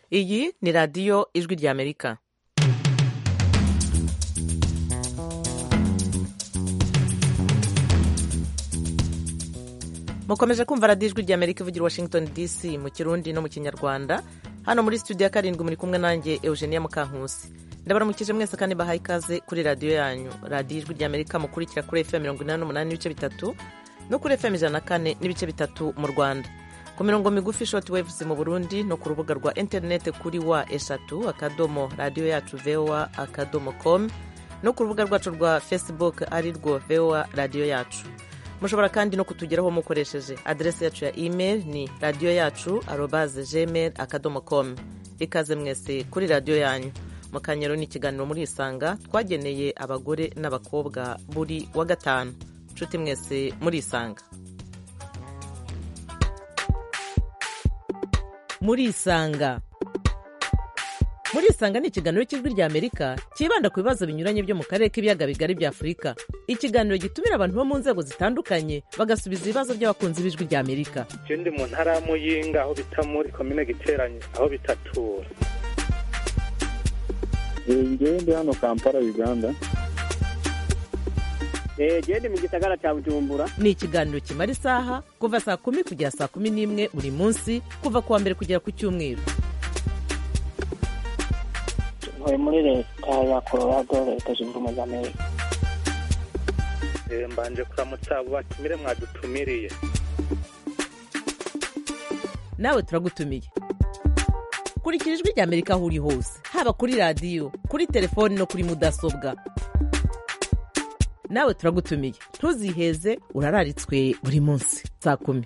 iyi ni radiyo ijwi ry'amerika mukomeje kumva radiyo ijwi ry'amerika ivugira washington dc mu kirundi no mu kinyarwanda hano muri studio ya karindwi muri kumwe nanjye eugenia mukankusi ndabaramukije mwese kandi bahaye ikaze kuri radiyo yanyu radiyo ijwi ry'amerika mukurikira kuri fm mirongo inani n'umunani n'ibice bitatu no kuri fm ijana na kane n'ibice bitatu mu rwanda ku mirongo migufi short waves mu burundi no ku rubuga rwa interineti kuri wa eshatu akadomo radiyo yacu voa akadomo com no ku rubuga rwacu rwa facebook ari rwo voa radiyo yacu mushobora kandi no kutugeraho mukoresheje aderesi yacu ya email ni radiyo yacu arobaze gmail akadomo com ikaze mwese kuri radiyo yanyu mu kanyero ni ikiganiro muri isanga twageneye abagore n'abakobwa buri wa gatanu nshuti mwese muri isanga muri isanga muri isanga ni ikiganiro cy'ijwi ry'amerika cyibanda ku bibazo binyuranye byo mu karere k'ibiyaga bigari bya afurika ikiganiro gitumira abantu bo mu nzego zitandukanye bagasubiza ibibazo by'abakunzi b'ijwi ry'amerika ndi mu ntara ya muyinga aho bita muri komine giteranye aho bitatura ngewe ndi hano kampala uganda gende mu gisagara cya bujumbura ni ikiganiro kimara isaha kuva saa kumi kugera saa kumi n'imwe buri munsi kuva ku wa mbere kugera ku cyumweru ntuye muri leta ya colorado leta zunze ubumwe za amerika mbanje kuramutsa abo batumire mwadutumiriye nawe turagutumiye kurikira ijwi ry'amerika aho uri hose haba kuri radiyo kuri telefoni no kuri mudasobwa nawe turagutumiye ntuziheze urararitswe buri munsi saa kumi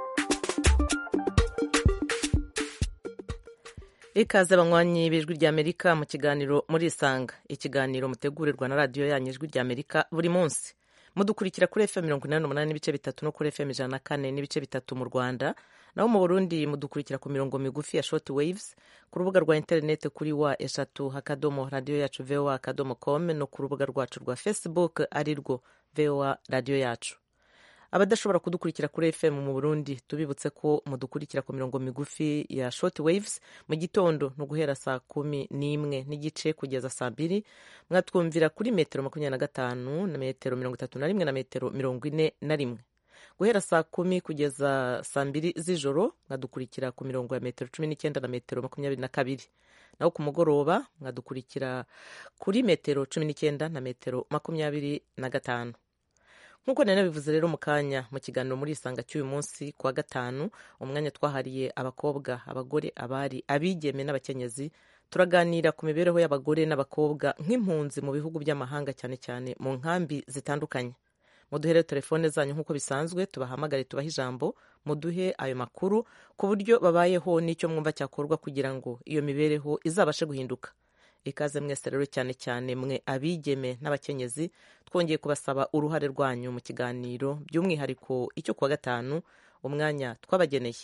ikaze abanywanyi b'ijwi ry'amerika mu kiganiro muri isanga ikiganiro mutegurirwa na radiyo yanyu ijwi ry'amerika buri munsi mudukurikira kuri fm mirongo inani n'umunani n'ibice bitatu no kuri fm ijana na kane n'ibice bitatu mu rwanda naho mu burundi mudukurikira ku mirongo migufi ya short waves ku rubuga rwa interineti kuri wa eshatu akadomo radiyo yacu voa akadomo com no ku rubuga rwacu rwa facebook ari rwo voa radiyo yacu abadashobora kudukurikira kuri fm mu burundi tubibutse ko mudukurikira ku mirongo migufi ya short waves mu gitondo ni uguhera saa kumi n'imwe n'igice kugeza saa mbiri mwatwumvira kuri metero makumyabiri na gatanu na metero mirongo itatu na rimwe na metero mirongo ine na rimwe guhera saa kumi kugeza saa mbiri z'ijoro mwadukurikira ku mirongo ya metero cumi n'icyenda na metero makumyabiri na kabiri naho ku mugoroba mwadukurikira kuri metero cumi n'icyenda na metero makumyabiri na gatanu nk'uko nari nabivuze rero mu kanya mu kiganiro muri isanga cy'uyu munsi ku wa gatanu umwanya twahariye abakobwa abagore abari abigeme n'abakenyezi turaganira ku mibereho y'abagore n'abakobwa nk'impunzi mu bihugu by'amahanga cyane cyane mu nkambi zitandukanye muduhere telefone zanyu nk'uko bisanzwe tubahamagare tubahe ijambo muduhe ayo makuru ku buryo babayeho n'icyo mwumva cyakorwa kugira ngo iyo mibereho izabashe guhinduka ikaze mwese rero cyane cyane mwe abigeme n'abakenyezi twongeye kubasaba uruhare rwanyu mu kiganiro by'umwihariko icyo kuwa gatanu umwanya twabageneye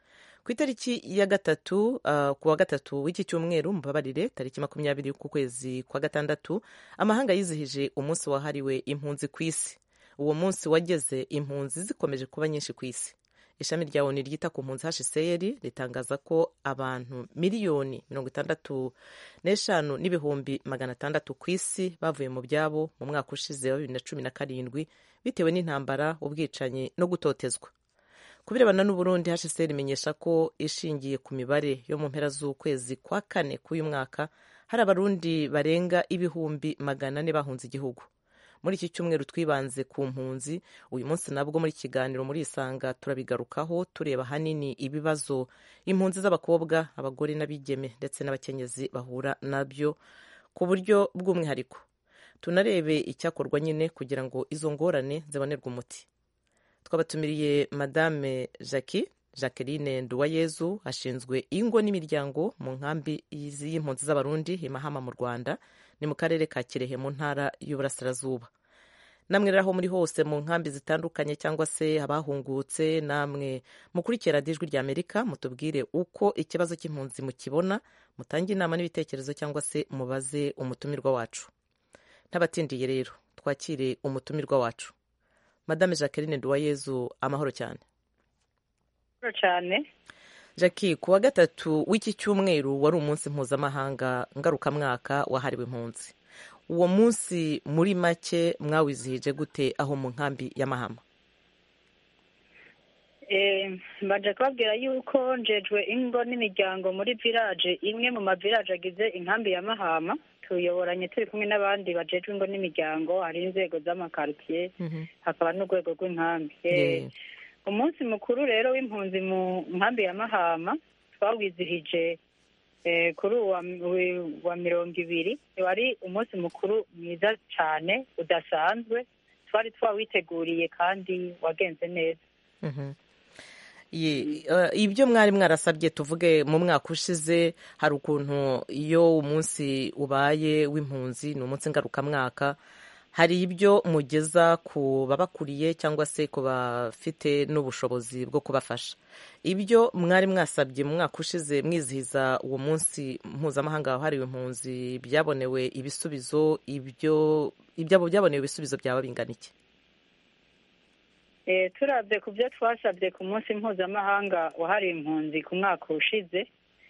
ku itariki ya gatatu uh, ku wa gatatu w'iki cyumweru mubabarire tariki makumyabiri ku kwezi kwa gatandatu amahanga yizihije umunsi wahariwe impunzi ku isi uwo munsi wageze impunzi zikomeje kuba nyinshi ku isi ishami rya oni ryita ku mpunzi hcr ritangaza ko abantu miliyoni mirongo itandatu n'eshanu n'ibihumbi magana atandatu ku isi bavuye mu byabo mu mwaka ushize wa bibiri na cumi na karindwi bitewe n'intambara ubwicanyi no gutotezwa ku birebana n'uburundi hcr imenyesha ko ishingiye ku mibare yo mu mpera z'ukwezi kwa kane k'uyu mwaka hari abarundi barenga ibihumbi magana ane bahunze igihugu muri iki cyumweru twibanze ku mpunzi uyu munsi nabwo muri kiganiro muri isanga turabigarukaho tureba ahanini ibibazo impunzi z'abakobwa abagore n'abigeme ndetse n'abakenyezi bahura nabyo ku buryo bw'umwihariko tunarebe icyakorwa nyine kugira ngo izo ngorane zibonerwe umuti twabatumiriye madame jackie jacqueline nduwayezu ashinzwe ingo n'imiryango mu nkambi y'impunzi z'abarundi imahama mu rwanda ni mu karere ka kirehe mu ntara y'uburasirazuba namwe rero aho muri hose mu nkambi zitandukanye cyangwa se abahungutse namwe mukurikira ijwi rya amerika mutubwire uko ikibazo cy'impunzi mukibona mutange inama n'ibitekerezo cyangwa se mubaze umutumirwa wacu ntabatindiye rero twakire umutumirwa wacu madame jacqueline nduwayezu amahoro cyane cyane jackie ku wa gatatu w'iki cyumweru wari umunsi mpuzamahanga ngarukamwaka wahariwe impunzi uwo munsi muri make mwawizihije gute aho mu nkambi y'amahama mbanje kubabwira yuko njejwe ingo n'imiryango muri village imwe mu mavillaje agize inkambi ya mahama tuyoboranye turi kumwe n'abandi bajejwe ingo n'imiryango hari inzego z'amakaritsiye hakaba n'urwego rw'inkambi umunsi mukuru rero w'impunzi mu nkambi ya mahama twawizihije kuri uwa wa mirongo ibiri wari umunsi mukuru mwiza cyane udasanzwe twari twawiteguriye kandi wagenze neza ibyo mwari mwarasabye tuvuge mu mwaka ushize hari ukuntu iyo umunsi ubaye w'impunzi ni umunsi ngarukamwaka hari ibyo mugeza ku babakuriye cyangwa se ku bafite n'ubushobozi bwo kubafasha ibyo mwari mwasabye mu mwaka ushize mwizihiza uwo munsi mpuzamahanga wahariwe impunzi byabonewe ibisubizo ibyo ibyabo byabonewe ibisubizo byaba bingana iki turabye ku byo twasabye ku munsi mpuzamahanga wahariwe impunzi ku mwaka ushize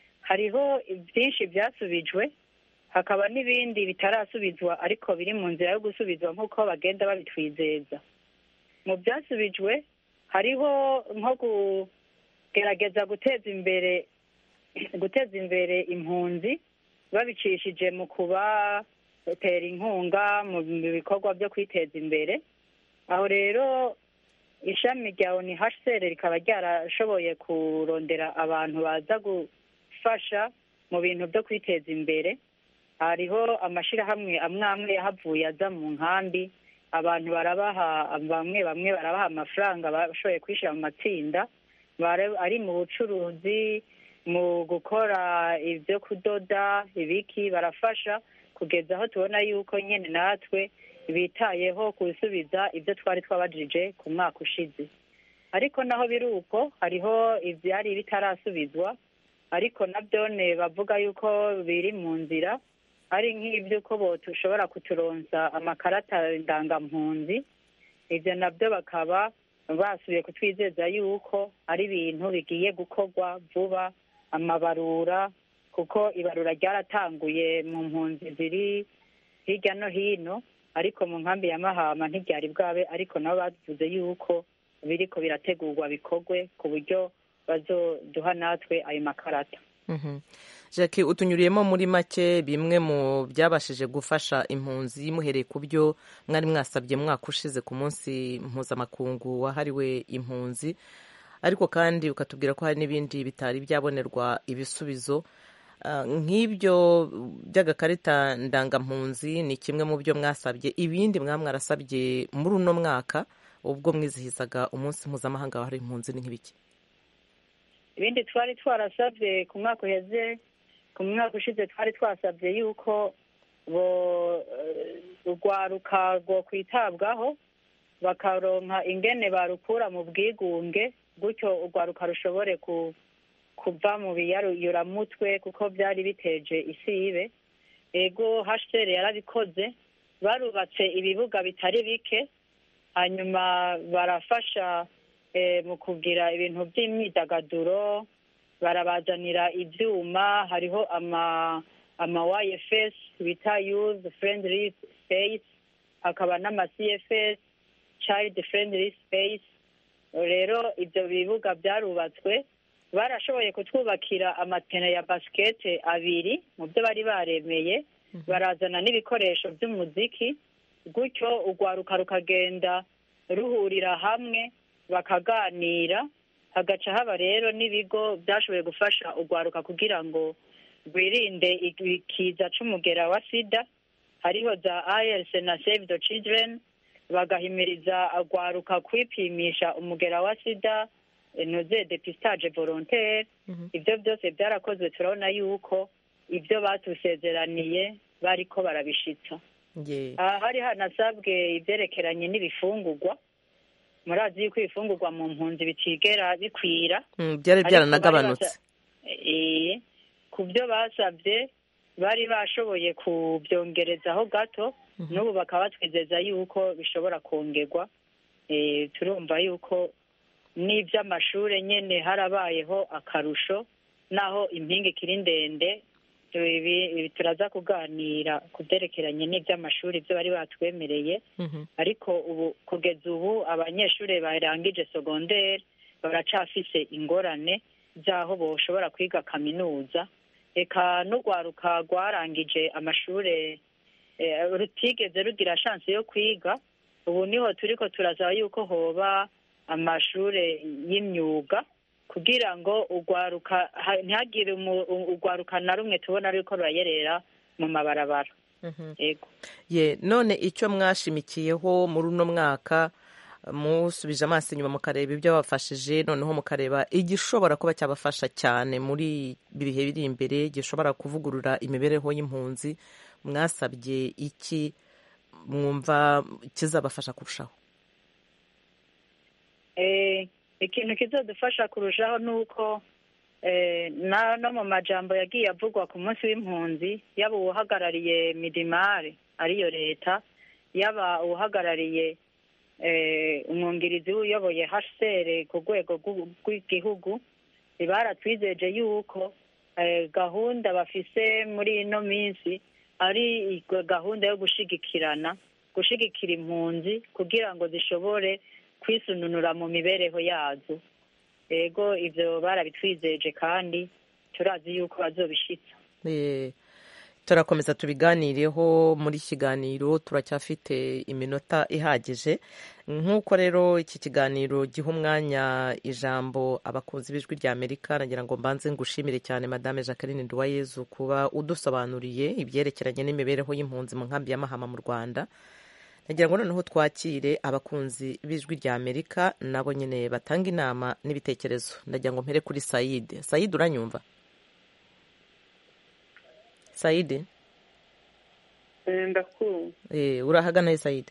hariho byinshi byasubijwe hakaba n'ibindi bitarasubizwa ariko biri mu nzira yo gusubizwa nk'uko bagenda babitwizeza mu byasubijwe hariho nko kugerageza guteza imbere guteza imbere impunzi babicishije mu kubatera inkunga mu bikorwa byo kwiteza imbere aho rero ishami rya oni hcr rikaba ryarashoboye kurondera abantu baza gufasha mu bintu byo kwiteza imbere hariho amashyirahamwe amwe amwe yahavuye aza mu nkambi abantu barabaha bamwe bamwe barabaha amafaranga bashoboye kwishyira mu matsinda ari mu bucuruzi mu gukora ibyo kudoda ibiki barafasha kugeza aho tubona yuko nyine natwe bitayeho gusubiza ibyo twari twabajije ku mwaka ushize ariko naho biri uko hariho ibyari bitarasubizwa ariko nabyone bavuga yuko biri mu nzira ari nk'iby'uko dushobora kuturonsa amakarata ndangampunzi ibyo nabyo bakaba basubiye kutwizeza yuko ari ibintu bigiye gukorwa vuba amabarura kuko ibarura ryaratanguye mu mpunzi ziri hirya no hino ariko mu nkambi ya mahama ntibyari bwabe ariko nabo bavuze yuko biriko birategurwa bikorwe ku buryo bazoduha natwe ayo makarata jackie utunyuriyemo muri make bimwe mu byabashije gufasha impunzi muhereye ku byo mwari mwasabye mwaka ushize ku munsi mpuzamakungu wahariwe impunzi ariko kandi ukatubwira ko hari n'ibindi bitari byabonerwa ibisubizo nk'ibyo by'agakarita ndangampunzi ni kimwe mu byo mwasabye ibindi mwaba mwarasabye muri uno mwaka ubwo mwizihizaga umunsi mpuzamahanga wahariwe impunzi ni nk'ibiki ibindi twari twarasabye ku mwaka uheze ku mwaka ushize twari twasabye yuko urwaruka rwo kwitabwaho bakaronka ingene barukura mu bwigunge gutyo urwaruka rushobore kuva mu biyaruyuramutwe kuko byari biteje isibe ego hasheri yarabikoze barubatse ibibuga bitari bike hanyuma barafasha mu kugira ibintu by'imyidagaduro barabazanira ibyuma hariho ama ama YFS bita youth friendly space hakaba n'ama CFS child friendly space rero ibyo bibuga byarubatswe barashoboye kutwubakira amatene ya basikete abiri mu byo bari baremeye barazana n'ibikoresho by'umuziki gutyo urwaruka rukagenda ruhurira hamwe bakaganira hagaca haba rero n'ibigo byashoboye gufasha urwaruka kugira ngo rwirinde ikiza c'umugera wa sida hariho za ILC na save the children bagahimiriza urwaruka kwipimisha umugera wa sida noze depistage volontaire ibyo byose byarakozwe turabona yuko ibyo batusezeraniye bariko barabishitsa hari hanasabwe ibyerekeranye n'ibifungurwa murazi yuko ibifungurwa mu mpunzi bitigera bikwira byari byaranagabanutse ku byo basabye bari bashoboye kubyongerezaho gato n'ubu bakaba batwizeza yuko bishobora kongerwa turumva yuko n'iby'amashuri nyine harabayeho akarusho naho impinga ikiri ndende ibi turaza kuganira ku byerekeranye n'iby'amashuri byo bari batwemereye ariko ubu kugeza ubu abanyeshuri barangije sogonderi baracafise ingorane z'aho bashobora kwiga kaminuza reka n'urwaruka rwarangije amashuri rutigeze rugira shansi yo kwiga ubu niho turi ko turasaba yuko hoba amashuri y'imyuga kugira ngo urwaruka ntihagire urwaruka na rumwe tubona ariko rurayerera mu mabarabara ye none icyo mwashimikiyeho muri uno mwaka musubije amaso inyuma mukareba ibyo babafashije noneho mukareba igishobora kuba cyabafasha cyane muri ibihe biri imbere gishobora kuvugurura imibereho y'impunzi mwasabye iki mwumva kizabafasha kurushaho ikintu kizadufasha kurushaho ni uko no mu majambo yagiye avugwa ku munsi w'impunzi yaba uwuhagarariye midimari ariyo leta yaba uwuhagarariye umwungirizi uyoboye hsr ku rwego rw'igihugu baratwizeje yuko gahunda bafise muri ino minsi ari gahunda yo gushigikirana gushigikira impunzi kugira ngo zishobore kwisununura mu mibereho yazo yego ibyo barabitwizeje kandi turazi yuko bazobishitsa turakomeza tubiganireho muri kiganiro turacyafite iminota ihagije nk'uko rero iki kiganiro giha umwanya ijambo abakunzi b'ijwi rya amerika nagira ngo mbanze ngushimire cyane madame jacqueline duwayezu kuba udusobanuriye ibyerekeranye n'imibereho y'impunzi mu nkambi ya mahama mu rwanda nagira ngo noneho twakire abakunzi b'ijwi rya amerika nabo nyine batanga inama n'ibitekerezo nagira ngo mpere kuri sayide sayide uranyumva sayide ndakumva urahagana he sayide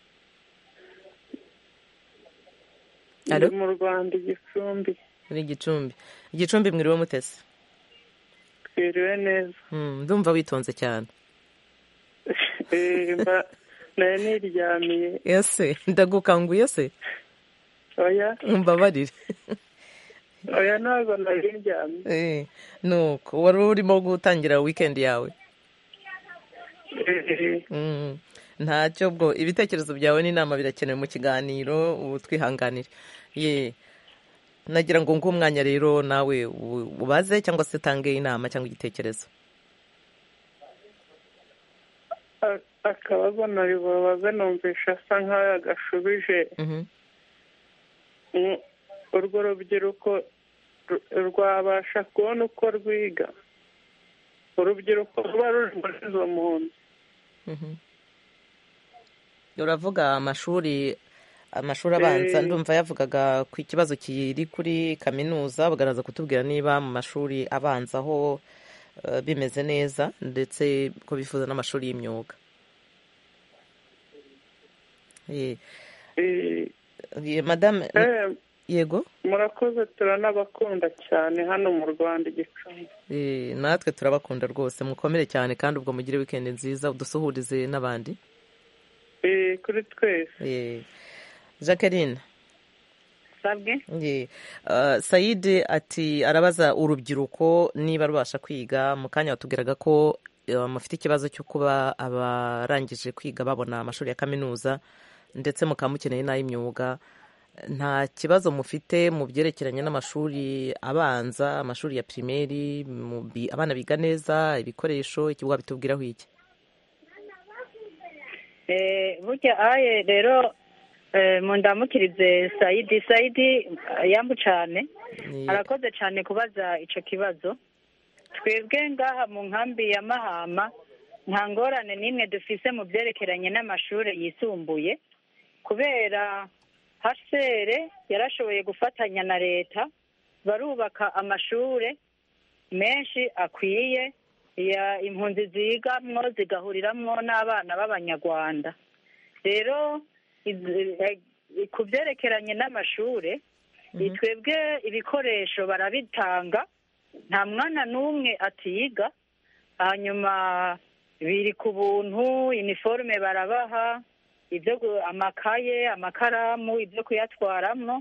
ndi mu rwanda igicumbi muri igicumbi igicumbi mwiriwe mutese twiriwe neza ndumva witonze cyane nari niryamiye ese ndagukanguye se oya mbabarire oya ntabwo nari ndyamye nuko wari urimo gutangira wikendi yawe ntacyo bwo ibitekerezo byawe n'inama birakenewe mu kiganiro ubu twihanganire ye nagira ngo nguhe umwanya rero nawe ubaze cyangwa se utange inama cyangwa igitekerezo akabazo nari bubaze numvisha asa nk'aho agashubije urwo rubyiruko rwabasha kubona uko rwiga urubyiruko ruba ruri muri izo mpunzi uravuga amashuri amashuri abanza ndumva yavugaga ku kibazo kiri kuri kaminuza bagaragaza kutubwira niba mu mashuri abanza aho bimeze neza ndetse ko bifuza n'amashuri y'imyuga madame yego murakoze turanabakunda cyane hano mu rwanda igicumbi natwe turabakunda rwose mukomere cyane kandi ubwo mugire wikendi nziza udusuhurize n'abandi kuri twese jacqueline sabwe sayide ati arabaza urubyiruko niba rubasha kwiga mu kanya watubwiraga ko mufite ikibazo cyo kuba abarangije kwiga babona amashuri ya kaminuza ndetse mukaba mukeneye n'ay'imyuga nta kibazo mufite mu byerekeranye n'amashuri abanza amashuri ya pirimeri abana biga neza ibikoresho ikibuga bitubwiraho iki burya aye rero mundamukirize sayidi sayidi yambu cyane arakoze cyane kubaza icyo kibazo twebwe ngaha mu nkambi ya mahama nta ngorane n'imwe dufise mu byerekeranye n'amashuri yisumbuye kubera hasere yarashoboye gufatanya na leta barubaka amashuri menshi akwiye impunzi zigamwo zigahuriramwo n'abana b'abanyarwanda rero ku byerekeranye n'amashuri twebwe ibikoresho barabitanga nta mwana n'umwe atiga hanyuma biri ku buntu iniforume barabaha ibyo amakaye amakaramu ibyo kuyatwaramo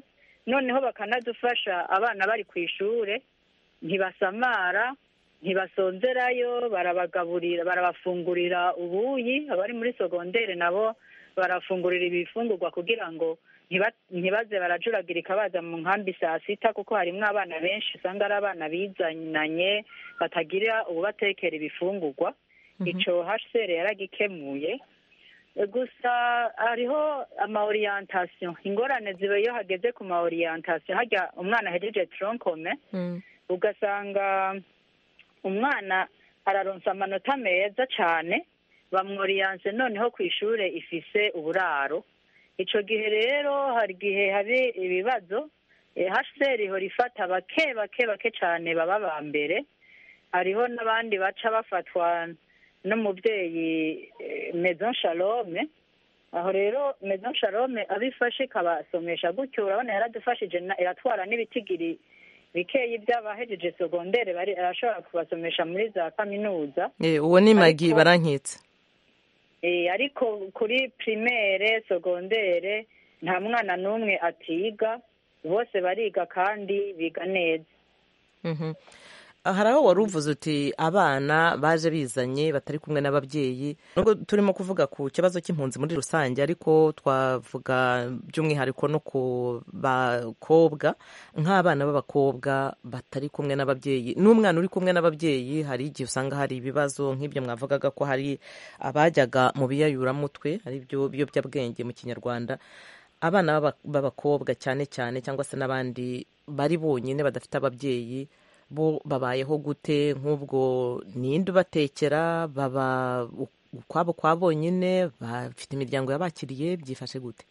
noneho bakanadufasha abana bari ku ishure ntibasamara ntibasonzerayo barabagaburira barabafungurira ubuyi abari muri sogondere nabo barafungurira ibifungurwa kugira ngo ntiba- ntibaze barajuragirika baza mu nkambi saa sita kuko harimwo abana benshi usanga ari abana bizananye batagira ububatekera ibifungurwa ico hcr yaragikemuye gusa hariho ama orientation ingorane ziba iyo hageze ku ma orientation harya umwana ahejeje tronkome Mm. ugasanga umwana araronsa amanota meza cane bamworiyanse noneho ku ishure ifise uburaro ico gihe rero hari igihe hari ibibazo eh, hcr ihora ifata bake bake bake cane baba ba mbere hariho n'abandi baca bafatwa n'umubyeyi eh, maison shalome aho rero maison shalome abifashe ikabasomesha gutyo urabona yaradufashije na- iratwara n'ibitigiri bikeyi by'abahejeje sogondere bari arashobora kubasomesha muri za kaminuza Eh, uwo ni magi Ariko- barankitse Eh, ariko kuri primaire sogondere nta mwana n'umwe atiga bose bariga kandi biga neza Mhm. hari aho wari uvuze uti abana baje bizanye batari kumwe n'ababyeyi nubwo turimo kuvuga ku kibazo cy'impunzi muri rusange ariko twavuga by'umwihariko no ku bakobwa nk'abana b'abakobwa batari kumwe n'ababyeyi n'umwana uri kumwe n'ababyeyi hari igihe usanga hari ibibazo nk'ibyo mwavugaga ko hari abajyaga mu biyayuramutwe ari byo biyobyabwenge mu kinyarwanda abana b'aba- b'abakobwa cyane cyane cyangwa se n'abandi bari bonyine badafite ababyeyi bo babayeho gute nk'ubwo ninde ubatekera baba ukwabo kwa bonyine bafite imiryango yabakiriye byifashe gute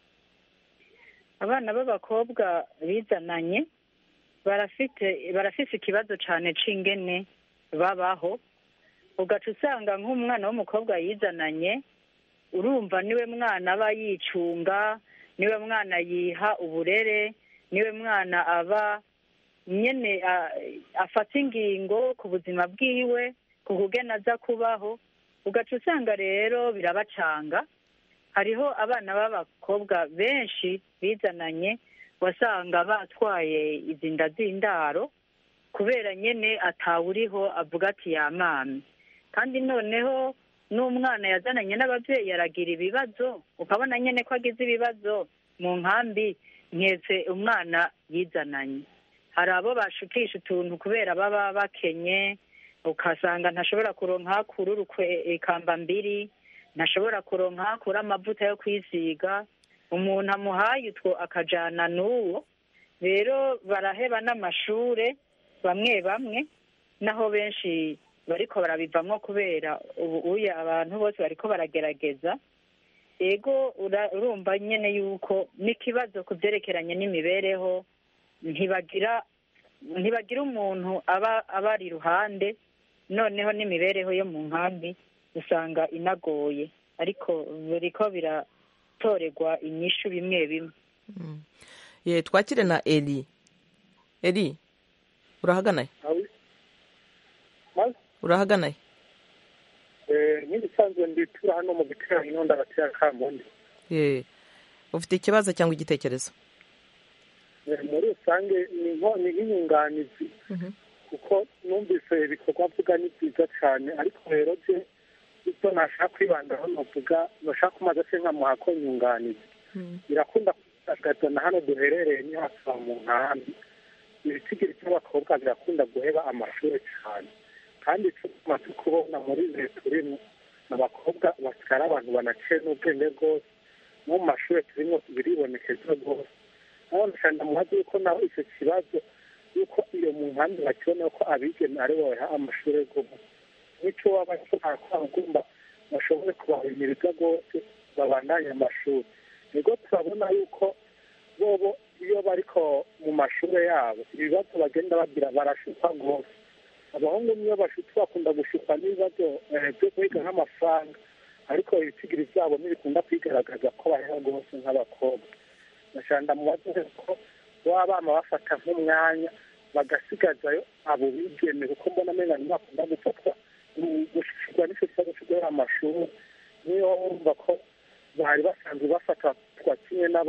abana b'abakobwa bizananye barafite barafise ikibazo cane c'ingene babaho ugaca usanga nk'umwana w'umukobwa yizananye urumva niwe mwana aba yicunga niwe mwana yiha uburere niwe mwana aba nyene a- afata ingingo ku buzima bwiwe ku kugena aza kubaho ugaca usanga rero birabacanga hariho abana b'abakobwa benshi bizananye wasanga batwaye izi nda z'indaro kubera nyene atawuriho avuga ati yamame kandi noneho n'umwana yazananye n'ababyeyi aragira ibibazo ukabona nyene ko agize ibibazo mu nkambi nketse umwana yizananye hari abo bashukisha utuntu kubera baba bakenye ukasanga ntashobora kuronka hakura urukwe ikamba mbiri ntashobora kuronka hakura amavuta yo kwisiga umuntu amuhaye utwo akajana n'uwo rero baraheba n'amashure bamwe bamwe naho benshi bariko barabivamwo kubera ubu uya abantu bose bariko baragerageza ego ura- urumva nyene yuko n'ikibazo ku vyerekeranye n'imibereho ntibagira ntibagira umuntu aba abari iruhande noneho n'imibereho yo mu nkambi usanga inagoye ariko biriko biratorerwa inyishu bimwe bimwe ye twakire na eri eri urahaganaye urahaganaye nk'ibisanzwe nditura hano mu giterane inonda batera kamundi ye ufite ikibazo cyangwa igitekerezo Eh, muri rusange ni nko- ni nk'inyunganizi kuko numvise ibikorwa mvuga ni byiza cyane ariko rero je ibyo nashaka kwibandaho novuga noshaka kumaze se nkamuha ko nyunganizi birakunda kugaragaza na hano duherereye ni hafi aho mu nkambi ibitigiri by'abakobwa birakunda guheba amashuri cyane kandi icyo tumaze kubona muri leta turimo abakobwa batwara abantu banaciye n'ubwenge bwose no mu mashuri turimo biribonekeza rwose naho ndashaka muhazi yuko naho icyo kibazo yuko iyo mu nkambi bakibona ko abigeme ari bo baha amashuri rwose n'icyo waba ushobora kuba ugomba bashobore kubahimiriza rwose babandanye amashuri nibwo turabona yuko bobo iyo bariko mu mashuri yabo ibibazo bagenda bagira barashukwa rwose abahungu niyo bashutse bakunda gushukwa n'ibibazo eh, byo kwiga nk'amafaranga ariko ibitigiri byabo ntibikunda kwigaragaza ko bahera rwose nk'abakobwa nashanda mubaze ko baba bama bafata nk'umwanya bagasigazayo abo bigeme kuko mbona amenga ntibakunda gufatwa gushikirwa n'icyo kibazo cyo guhera amashuri niyo wumva ko bari basanzwe bafatwa kimwe n'abandi bana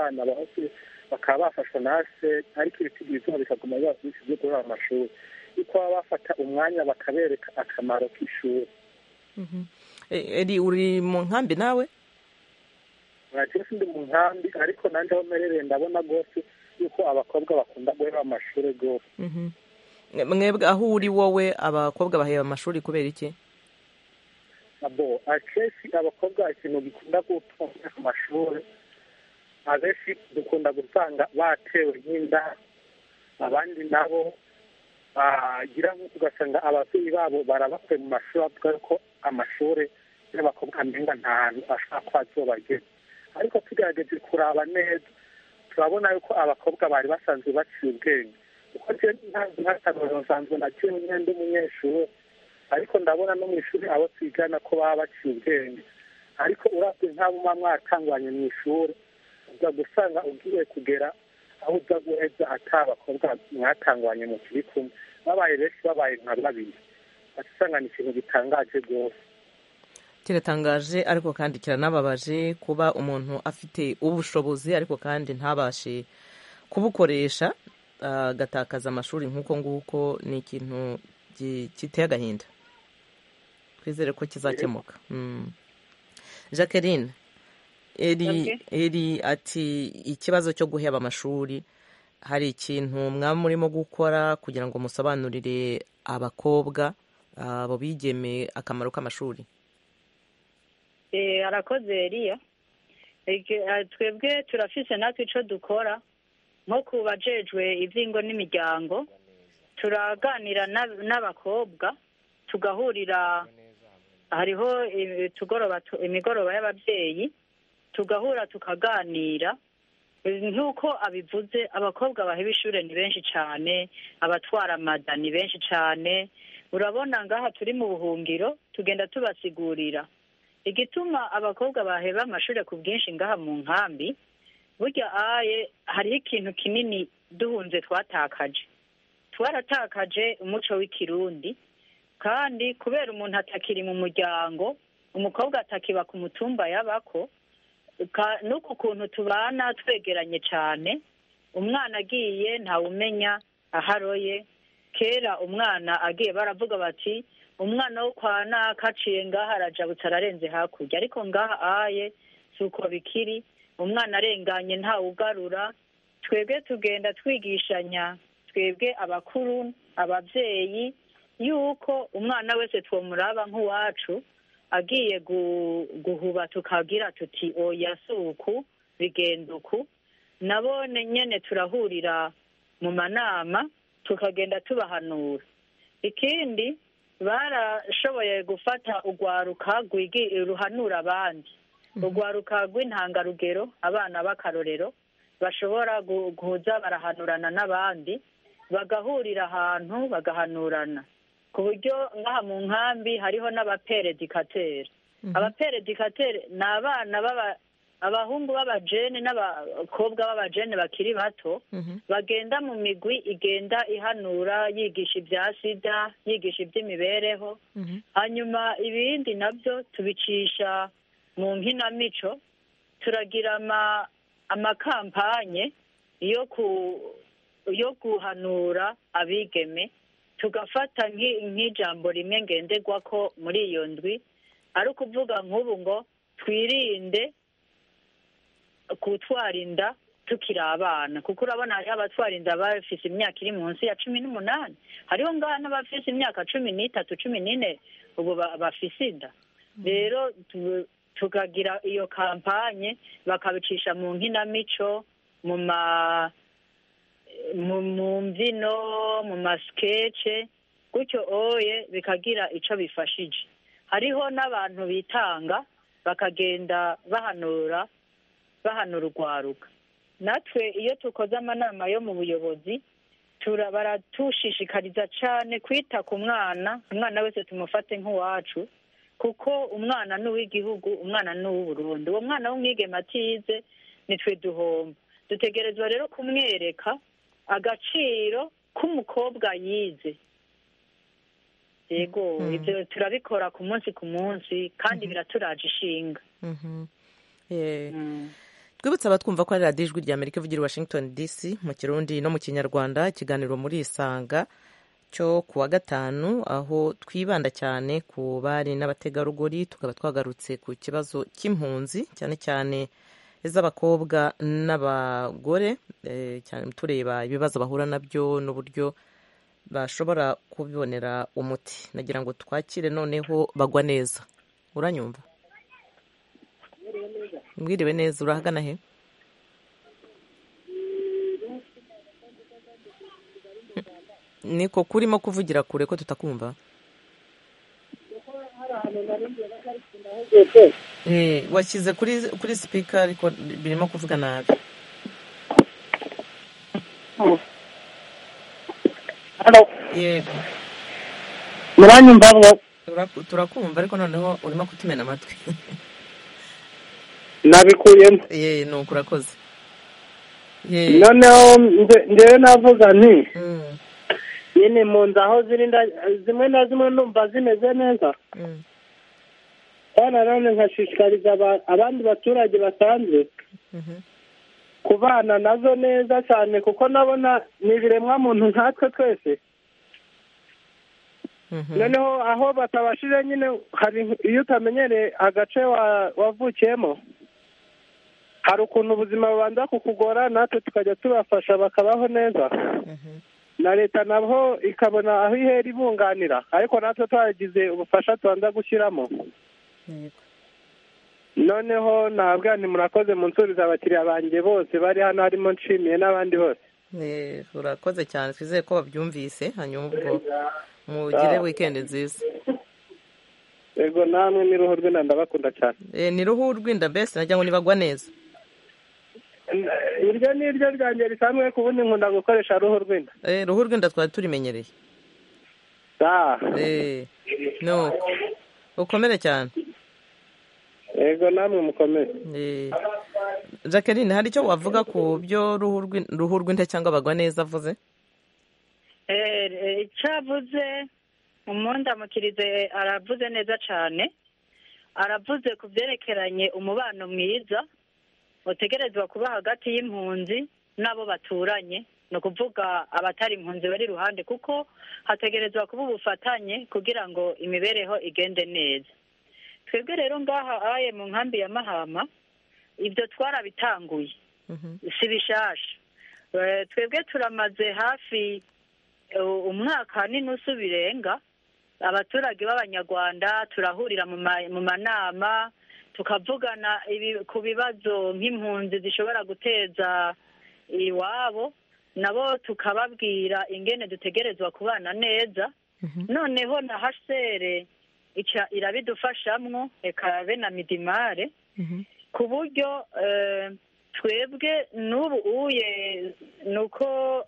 bana bose bakaba bafashwa na se ariko ibiti byiza bikaguma biba byinshi byo guhera amashuri yuko baba bafata umwanya bakabereka akamaro k'ishuri eri uri mu nkambi nawe mwakira sindi mu nkambi ariko nanjye aho mperereye ndabona rwose yuko abakobwa bakunda guhera amashuri rwose mwebwe aho uri wowe abakobwa baheba amashuri kubera iki abo akenshi abakobwa ikintu gikunda gutunga ku mashuri abenshi dukunda gusanga batewe nk'inda abandi nabo bagira nk'uko ugasanga ababyeyi babo barabakuye mu mashuri bavuga ko amashuri y'abakobwa amenga nta hantu ashobora kuba azobageza ariko tugerageje kuraba neza turabona yuko abakobwa bari basanzwe baciye ubwenge kuko ntakarorero nsanzwe naciye umwenda umunyeshuri ariko ndabona no mu ishuri abo twigana ko baba baciye ubwenge ariko urabye nk'abo muba mwatangwanye mu ishuri uza gusanga ugiye kugera aho uza guheza atari abakobwa mwatangwanye mu kiri kumwe babaye benshi babaye nka babiri usanga ni ikintu gitangaje rwose kiratangaje ariko kandi kiranababaje kuba umuntu afite ubushobozi ariko kandi ntabashe kubukoresha agatakaza amashuri nk'uko nguko ni ikintu giteye agahinda twizere ko kizakemuka jacqueline eri ati ikibazo cyo guheba amashuri hari ikintu mwaba murimo gukora kugira ngo musobanurire abakobwa abo bigeme akamaro k'amashuri arakoze eriya twebwe turafise natwe icyo dukora nko ku bajejwe iby'ingo n'imiryango turaganira n'abakobwa tugahurira hariho imigoroba y'ababyeyi tugahura tukaganira nk'uko abivuze abakobwa baheba ishuri ni benshi cyane abatwara amada ni benshi cyane urabona ngaha turi mu buhungiro tugenda tubasigurira igituma abakobwa baheba amashuri ku bwinshi ngaha mu nkambi burya aye hariho ikintu kinini duhunze twatakaje twaratakaje umuco w'ikirundi kandi kubera umuntu atakiri mu muryango umukobwa atakiba ku mutumba yabako n'uku kuntu tubana twegeranye cyane umwana agiye ntawumenya aharoye kera umwana agiye baravuga bati umwana wo kwa naka aciye ngaha arajabutse ararenze hakurya ariko ngaha aye si uko bikiri umwana arenganye ntawugarura twebwe tugenda twigishanya twebwe abakuru ababyeyi yuko umwana wese twamuraba nk'uwacu agiye guhuba tukagira tuti oya si uku bigenda uku nabone nyine turahurira mu manama tukagenda tubahanura ikindi barashoboye gufata urwaruka ruhanura abandi urwaruka rw'intangarugero abana b'akarorero bashobora guhuza barahanurana n'abandi bagahurira ahantu bagahanurana ku buryo nk'aha mu nkambi hariho n'abaperedikateri abaperedikateri ni abana abahungu b'abajene n'abakobwa b'abajene bakiri bato bagenda mu migwi igenda ihanura yigisha ibya sida yigisha iby'imibereho hanyuma ibindi nabyo tubicisha mu nkinamico turagira amakampanye yo guhanura abigeme tugafata nk'ijambo rimwe ngenderwa ko muri iyo ndwi ari ukuvuga nk'ubu ngo twirinde gutwara inda tukiri abana kuko urabona hariho abatwara inda bafise imyaka iri munsi ya cumi n'umunani hariho ngaha n'abafise imyaka cumi n'itatu cumi n'ine ubu bafise inda rero tukagira iyo kampanye bakabicisha mu nkinamico mu ma mu mbyino mu masikece gutyo oye bikagira icyo bifashije hariho n'abantu bitanga bakagenda bahanura bahanura urwaruka natwe iyo dukoze amanama yo mu buyobozi baratushishikariza cyane kwita ku mwana umwana wese tumufate nk'uwacu kuko umwana ni uw'igihugu umwana ni uw'uburundi uwo mwana w'umwigema atize nitwe duhomba dutegerezwa rero kumwereka agaciro k'umukobwa yize yego ibyo turabikora ku munsi ku munsi kandi biraturaje ishinga twibutse abatwumva ko ari radiyo ijwi rya amerika ivugira i washington dc mu kirundi no mu kinyarwanda ikiganiro muri isanga cyo ku wa gatanu aho twibanda cyane ku bari n'abategarugori tukaba twagarutse ku kibazo cy'impunzi cyane cyane iz'abakobwa n'abagore cyane tureba ibibazo bahura nabyo n'uburyo bashobora kubibonera umuti nagira ngo twakire noneho bagwa neza uranyumva mwiriwe neza urahagana he niko kurimo kuvugira kure ko tutakumva washyize kuri kuri sipika ariko birimo kuvuga nabi yego muranyumva mwo turakumva ariko noneho urimo kutumena amatwi nabikuyemo ye ni uko urakoze noneho ngewe navuga nti nyine mu nzu aho ziri zimwe na zimwe numva zimeze neza kandi nanone nkashishikariza abandi baturage basanzwe kubana nazo neza cyane kuko nabona ni ibiremwa muntu nkatwe twese noneho aho batabashije nyine hari iyo utamenyereye agace wavukiyemo hari ukuntu ubuzima bubanza kukugora natwe tukajya tubafasha bakabaho neza na leta nabo ikabona aho ihera ibunganira ariko natwe twagize ubufasha tubanza gushyiramo noneho ntabwo ni murakoze munsuriza abakiriya banjye bose bari hano harimo nshimiye n'abandi bose urakoze cyane twizeye ko babyumvise hanyuma ubwo mugire wikendi nziza yego namwe ni ruhu rw'inda ndabakunda cyane ni ruhu rw'inda mbese nagira ngo nibagwa neza iryo ni iryo ryanjye risanzwe ku bundi nkunda gukoresha ruhu rw'inda ruhu rw'inda twari turimenyereye nuko ukomere cyane yego namwe mukomere jacqueline hari icyo wavuga ku byo ruhu rw'inda cyangwa bagwa neza avuze icyo avuze umundamukirize aravuze neza cyane aravuze ku byerekeranye umubano mwiza utegerezwa kuba hagati y'impunzi n'abo baturanye ni ukuvuga abatari impunzi bari iruhande kuko hategerezwa kuba ubufatanye kugira ngo imibereho igende neza twebwe rero ngaha aye mu nkambi ya mahama ibyo twarabitanguye si bishasha twebwe turamaze hafi umwaka n'inusu birenga abaturage b'abanyarwanda turahurira mu manama tukavugana ku bibazo nk'impunzi zishobora guteza iwabo nabo tukababwira ingene dutegerezwa kubana neza noneho na hasere irabidufashamwo reka be na midimare ku buryo twebwe n'ubu uye ni uko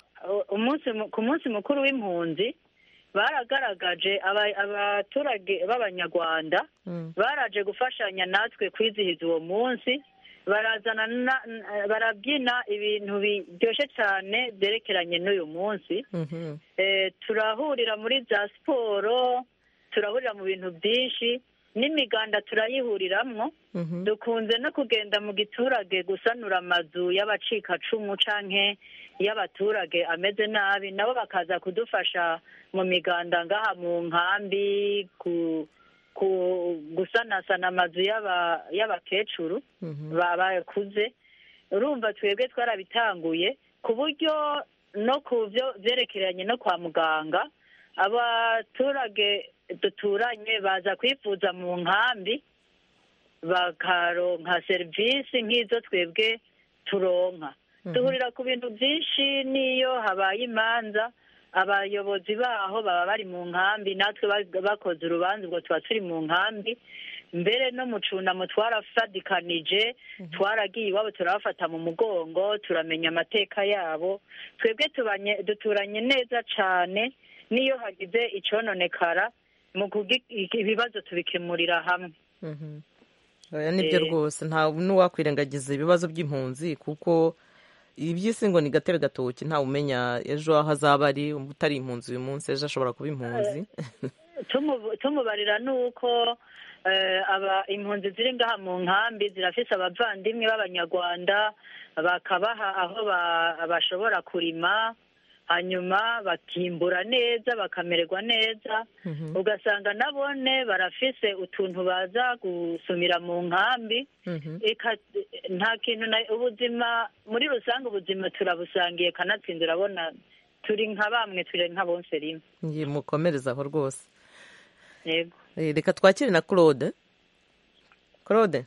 ku munsi mukuru w'impunzi baragaragaje abaturage b'abanyarwanda baraje gufashanya natwe kwizihiza uwo munsi barazana barabyina ibintu biryoshye cyane byerekeranye n'uyu munsi turahurira muri za siporo turahurira mu bintu byinshi n'imiganda turayihuriramwo dukunze no kugenda mu giturage gusanura amazu y'abacikacumu canke y'abaturage ameze nabi nabo bakaza kudufasha mu miganda ngaha mu nkambi gusanasana amazu y'abakecuru bakuze urumva twebwe twarabitanguye ku buryo no ku byo byerekeranye no kwa muganga abaturage duturanye baza kwifuza mu nkambi bakaronka serivisi nk'izo twebwe turonka duhurira ku bintu byinshi n'iyo habaye imanza abayobozi baho baba bari mu nkambi natwe bakoze urubanza ubwo tuba turi mu nkambi mbere no mu cunamo twarafadikanije twaragiye iwabo turabafata mu mugongo turamenya amateka yabo twebwe duturanye neza cyane n'iyo hagize icononekara mu ibibazo tubikemurira hamwe nibyo rwose nta n'uwakwirengagiza ibibazo by'impunzi kuko iby'isi ngo ni gatebe gatoki ntawe umenya ejo aho azaba ari utari impunzi uyu munsi ejo ashobora kuba impunzi tumu- tumubarira nuko eh, aba impunzi ziri ngaha mu nkambi zirafise abavandimwe b'abanyarwanda bakabaha aho ba- bashobora kurima hanyuma bakimbura neza bakamererwa neza Mhm. ugasanga nabone barafise utuntu baza gusumira mu nkambi Mhm. Eka- nta kintu na ubuzima muri rusange ubuzima turabusangiye kanatsinda urabona turi nka bamwe turi nka bonse rimwe Ngiye mukomereza aho rwose yego Eh, reka twakire na claude claude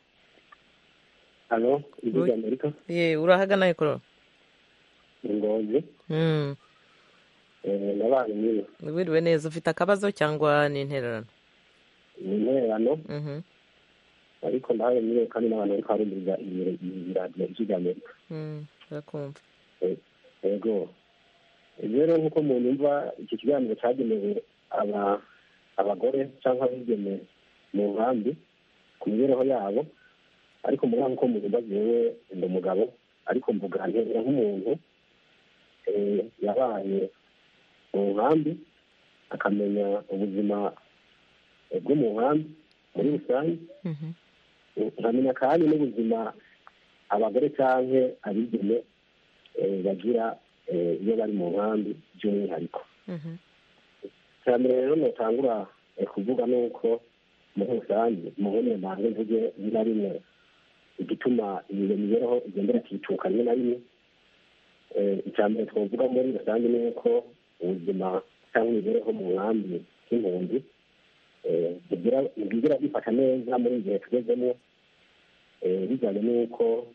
halo ijwi Ui. rya amerika ye urahagana he claude ni ngozi Mm. eh, nabaye nyine wiriwe neza ufite akabazo cyangwa ni intererano ni intererano Mhm. ariko ndahaye nyine kandi n'abantu bariko barumviriza iyi- iyi radiyo ijwi rya amerika Mm, urakumva yego rero nk'uko mwumva iki kiganiro cyagenewe aba abagore cyangwa abigeme mu nkambi ku mibereho yabo ariko mugabo nk'uko mwumva jewe ndi umugabo ariko mvuga ntera nk'umuntu eh, yabaye mu nkambi akamenya ubuzima eh, bwo mu nkambi muri rusange Mhm. nkamenya kandi n'ubuzima abagore cyangwa abigeme eh, bagira eh, iyo bari mu nkambi by'umwihariko Mhm. iterambere rero notangura eh, kuvuga ni uko muri rusange muhone mbanze mvuge rimwe na rimwe igituma iyo mibereho igendera ikicuka rimwe na rimwe Eh, icya mbere twavuga muri rusange ni uko ubuzima cyangwa imibereho mu nkambi y'impunzi eh, bigira- ntibwigera bifata neza muri iki gihe tugezemo eh, bijyanye n'uko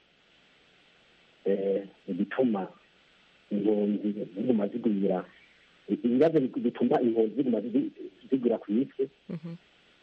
eh, igituma impunzi ziguma zigwira ibibazo bituma impunzi ziguma zi- zigwira ku isi Mhm.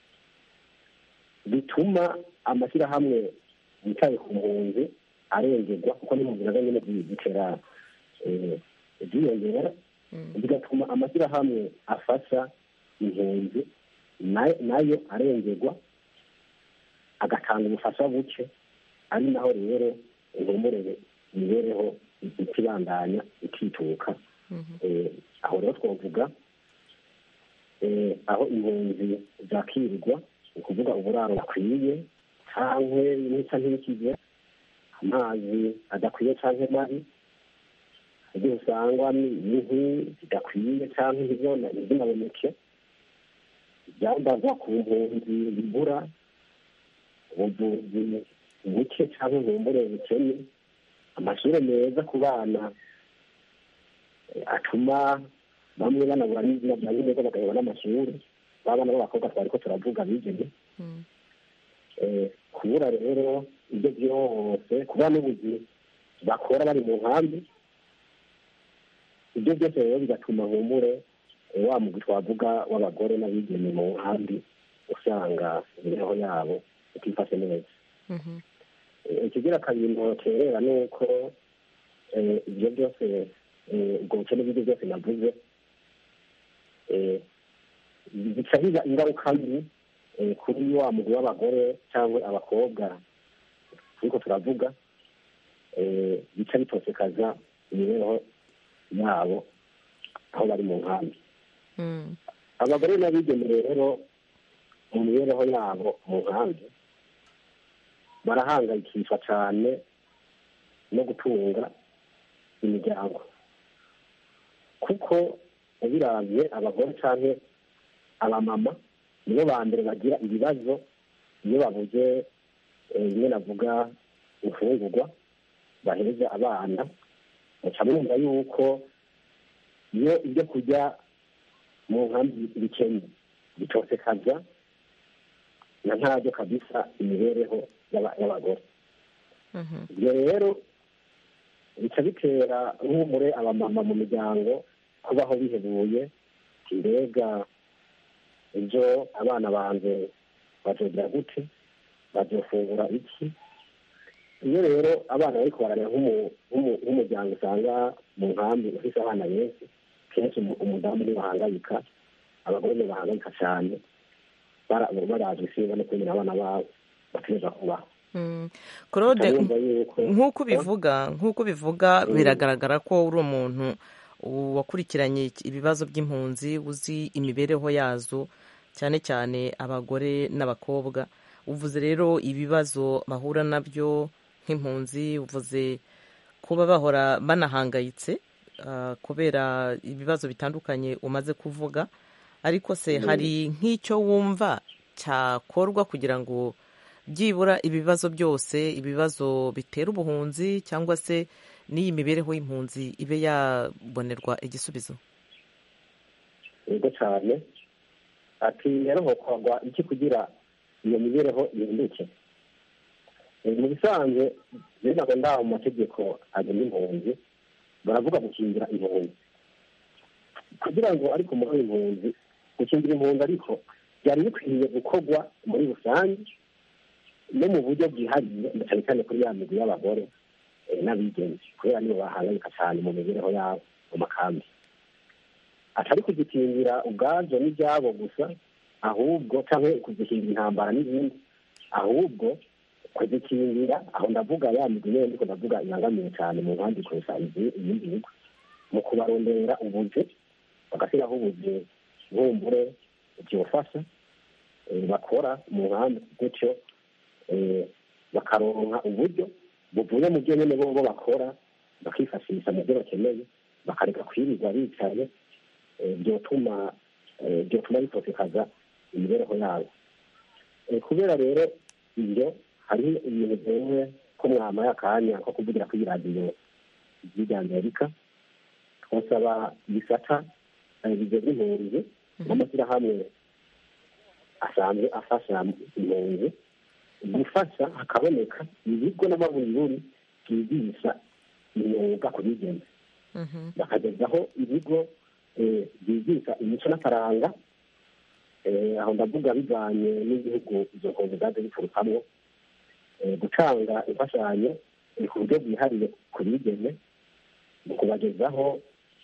bituma amashyirahamwe yicaye ku mpunzi arengerwa kuko n'impunzi nazo nyine zi- zitera eh, ziyongera Mm. bigatuma amashyirahamwe afasha impunzi na- nayo arengerwa agatanga ubufasha buke ari naho rero ihumurere imibereho ikibandanya ikituka Mhm. Eh, aho rero twavuga eh, aho impunzi zakirirwa ni ukuvuga uburaro bukwiye cyangwa n'icya ntibikize amazi adakwiye cyangwa mabi ibyo usangwa ni inkwi zidakwiye cyangwa ntizona ntiziboneke ibyambarwa ku mpunzi bibura ubuvuzi buke cyangwa ubumbure bukene amashuri meza ku bana eh, atuma bamwe banabura n'izina bya neza bagaheba n'amashuri babana b'abakobwa twari ko turavuga bigeme Mm. Eh, kubura rero ibyo byose kuba n'ubuzi bakora bari mu nkambi ibyo byose rero bigatuma humure eh, wa mugwi twavuga w'abagore n'abigeme mu nkambi usanga imibereho yabo itifashe neza Mhm. Eh, ikigira kabiri ntoterera ni uko eh, ibyo byose eh, ubwo bukene bw'ibyo byose navuze eh, bica biba ingaruka mbi eh, kuri wa mugwi w'abagore cyangwa abakobwa turiko turavuga eh, bica bitosekaza imibereho yabo aho bari mu nkambi Mm. abagore n'abigeme rero mu mibereho yabo mu nkambi barahangayikishwa cyane no gutunga imiryango kuko ubiravye abagore canke abamama nibo ba mbere bagira ibibazo iyo babuze eh, bimwe navuga imfungurwa baheza abana muca mwumva yuko iyo ibyo kurya mu nkambi bikennye bitosekaza na ntabyo kabisa imibereho y'aba- y'abagore Mhm. ibyo rero bica bitera nk'umure abamama mu miryango kubaho bihebuye mbega ejo abana banjye bazogira gute bazofungura iki iyo rero abana bariko bararera nk'umu- nk'umu- nk'umuryango usanga mu nkambi ufise abana benshi kenshi umu- umudamu niwe bahangayika abagore nibo bahangayika cyane bara- barazwi singa no kwemera abana babo bategereza kubaho Mm. claude Urumva yuko nk'uko ubivuga nk'uko ubivuga Mm. biragaragara ko uri umuntu wakurikiranye ibibazo by'impunzi uzi imibereho yazo cyane cyane abagore n'abakobwa uvuze rero ibibazo bahura nabyo nk'impunzi uvuze kuba bahora banahangayitse kubera ibibazo bitandukanye umaze kuvuga ariko se hari nk'icyo wumva cyakorwa kugira ngo byibura ibibazo byose ibibazo bitera ubuhunzi cyangwa se n'iyi mibereho y'impunzi ibe yabonerwa igisubizo yego cyane ati rero hokorwa iki kugira iyo mibereho ihinduke mu bisanzwe rero ntabwo ndaho mu mategeko agena impunzi baravuga gukingira impunzi kugira ngo ariko muri impunzi gukingira impunzi ariko byari bikwiye gukorwa muri rusange no mu buryo bwihariye cyane cyane kuri ya migwi y'abagore n'abigenzi kubera nibo bahangayika cyane mu mibereho yabo mu makambi atari kuzikingira ubwabyo n'ibyabo gusa ahubwo cyangwa kuzikingira intambara n'ibindi ahubwo kuzikingira aho ndavuga ya migwi nyine ndiko ndavuga ibangamiye cyane mu nkambi kurusha ibindi bigo mu kubarondera ubuzi bagashyiraho ubuzi bumbure byofasha bakora mu nkambi gutyo bakaronka uburyo buvuye mu byo nyine bo bakora bakifashisha mu byo bakeneye bakareka kwirirwa bicaye byotuma byotuma bitotekaza imibereho yabo kubera rero ibyo hari ibintu byemewe ko mwamaye akanya ko kuvugira kuri radiyo ry'irya amerika twasaba ibisata bigezwe impunzi n'amashyirahamwe asanzwe afasha impunzi gufasha hakaboneka ibigo n'amaburiburi byigisha imyuga ku bigeme bakagezaho ibigo byigisha imico n'akaranga aho ndavuga bivanye n'igihugu izo nkombe zaje biturukamo gutanga imfashanyo ku buryo bwihariye ku bigeme mu kubagezaho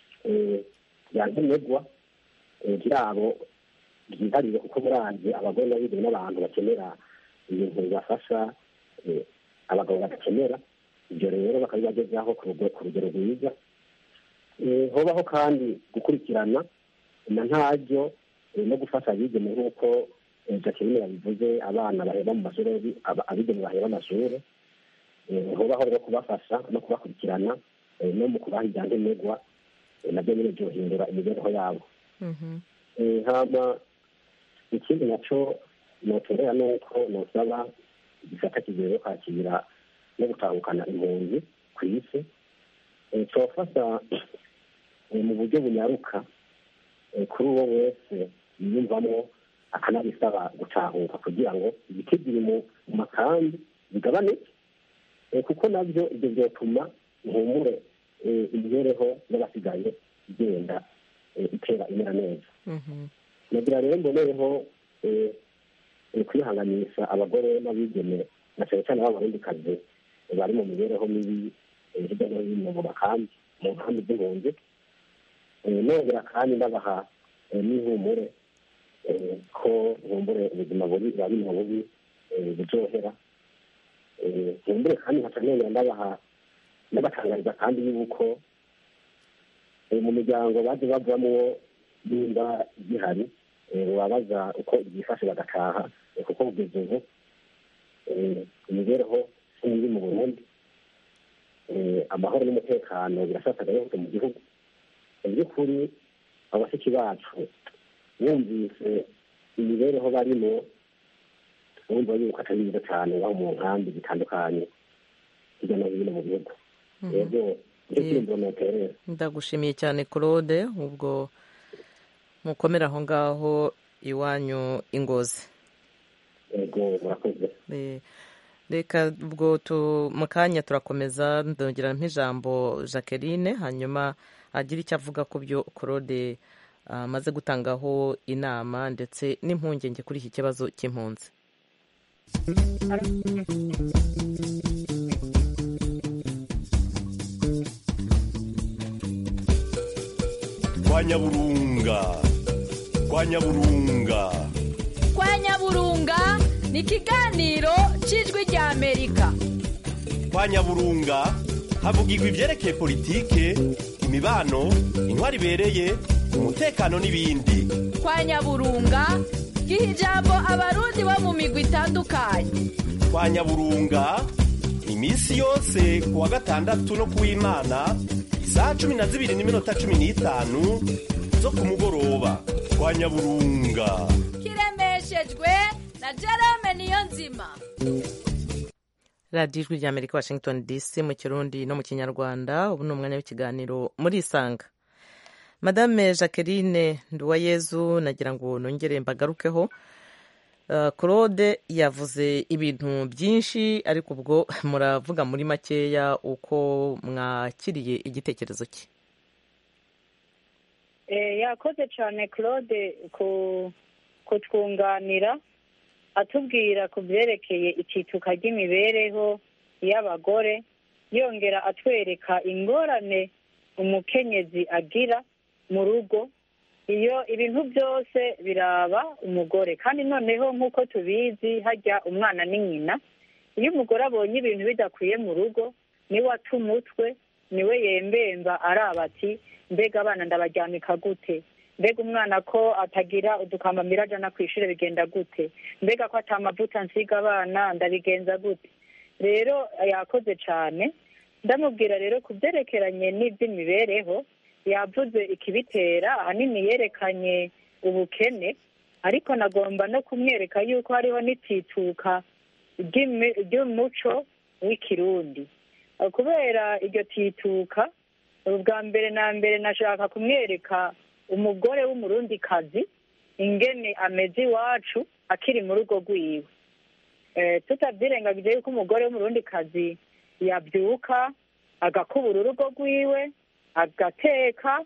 byankenerwa byabo byihariye kuko murazi abagore n'abigeme n'abantu bakenera ibintu bibafasha abagabo badakenera ibyo rero bakabibagezaho ku rugero rwiza hobaho kandi gukurikirana na ntaryo no gufasha abigeme nk'uko jacqueline yabivuze abana baheba mu mashuri abigeme baheba amashuri hobaho rero kubafasha no kubakurikirana no mu kubaha ibyankenerwa nabyo nyine byohindura imibereho yabo hama ikindi nacyo notorera ni uko nosaba igisata kigiye kwakira no gutahukana impunzi ku isi cyofasha mu buryo bunyaruka kuri uwo wese yiyumvamo akanabisaba gutahuka kugira ngo ibiti biri mu makambi bigabanuke kuko nabyo ibyo byatuma ihumure imibereho y'abasigaye igenda itera imera neza nagira rero mbonereho kwihanganisha abagore n'abigeme na cyane cyane b'abarundikazi bari mu mibereho mibi hirya no hino mu makambi mu nkambi z'impunzi nongera kandi ndabaha n'ihumure ko nkumbure ubuzima bubi buba biri mu bubi buryohera nkumbure kandi nkaca nongera ndabaha ndabatangariza kandi yuko mu miryango baje bavamo nimba gihari babaza uko byifashe bagataha kuko kugeza ubu imibereho sinzi mu burundi amahoro n'umutekano birasasagaye hose mu gihugu mu by'ukuri abashiki bacu bumvise imibereho barimo bumva yuko atari myiza cyane aho mu nkambi zitandukanye hirya no hino mu gihugu rero nicyo kirimbo noterera ndagushimiye cyane claude ubwo mukomere aho ngaho iwanyu ingozi yego murakoze reka ubwo mu kanya turakomeza ndongera nk'ijambo jacqueline hanyuma agira icyo avuga ku byo claude amaze gutangaho inama ndetse n'impungenge kuri iki kibazo cy'impunzi kwa nyaburunga kwa nyaburunga kwa nyaburunga ni ikiganiro cy'ijwi rya amerika kwa nyaburunga havugirwa ibyerekeye politike imibano intwari ibereye umutekano n'ibindi kwa nyaburunga giha ijambo abarundi bo mu migwi itandukanye kwa nyaburunga iminsi yose ku wa gatandatu no ku w'imana isaha cumi na zibiri n'iminota cumi n'itanu zo ku mugoroba kwa nyaburunga kiremeshejwe na jerome niyo nzima radiyo ijwi rya amerika washington dc mu kirundi no mu kinyarwanda ubu ni umwanya w'ikiganiro muri isanga madame jacqueline nduwayezu nagira ngo nongere mbagarukeho Uh, claude yavuze ibintu byinshi ariko ubwo muravuga muri makeya uko mwakiriye igitekerezo cye Eh, yakoze cyane claude ku kutwunganira atubwira ku byerekeye icituka ry'imibereho y'abagore yongera atwereka ingorane umukenyezi agira mu rugo iyo ibintu byose biraba umugore kandi noneho nk'uko tubizi hajya umwana ni nyina iyo umugore abonye ibintu bidakwiye mu rugo niwe ata umutwe niwe yembemba araba ati mbega abana ndabaryamika gute mbega umwana ko atagira udukambamira ajana ku ishuri bigenda gute mbega ko atamavuta nsiga abana ndabigenza gute rero yakoze cyane ndamubwira rero ku byerekeranye n'iby'imibereho yavuze ikibitera ahanini yerekanye ubukene ariko nagomba no kumwereka yuko hariho n'itituka ry'imi- ry'umuco w'ikirundi Eh, kubera iryo tituka ubwa mbere na mbere nashaka kumwereka umugore w'umurundikazi ingene ameze iwacu akiri mu rugo rwiwe Eh, tutabyirengagije yuko umugore w'umurundikazi yabyuka agakubura urugo rwiwe agateka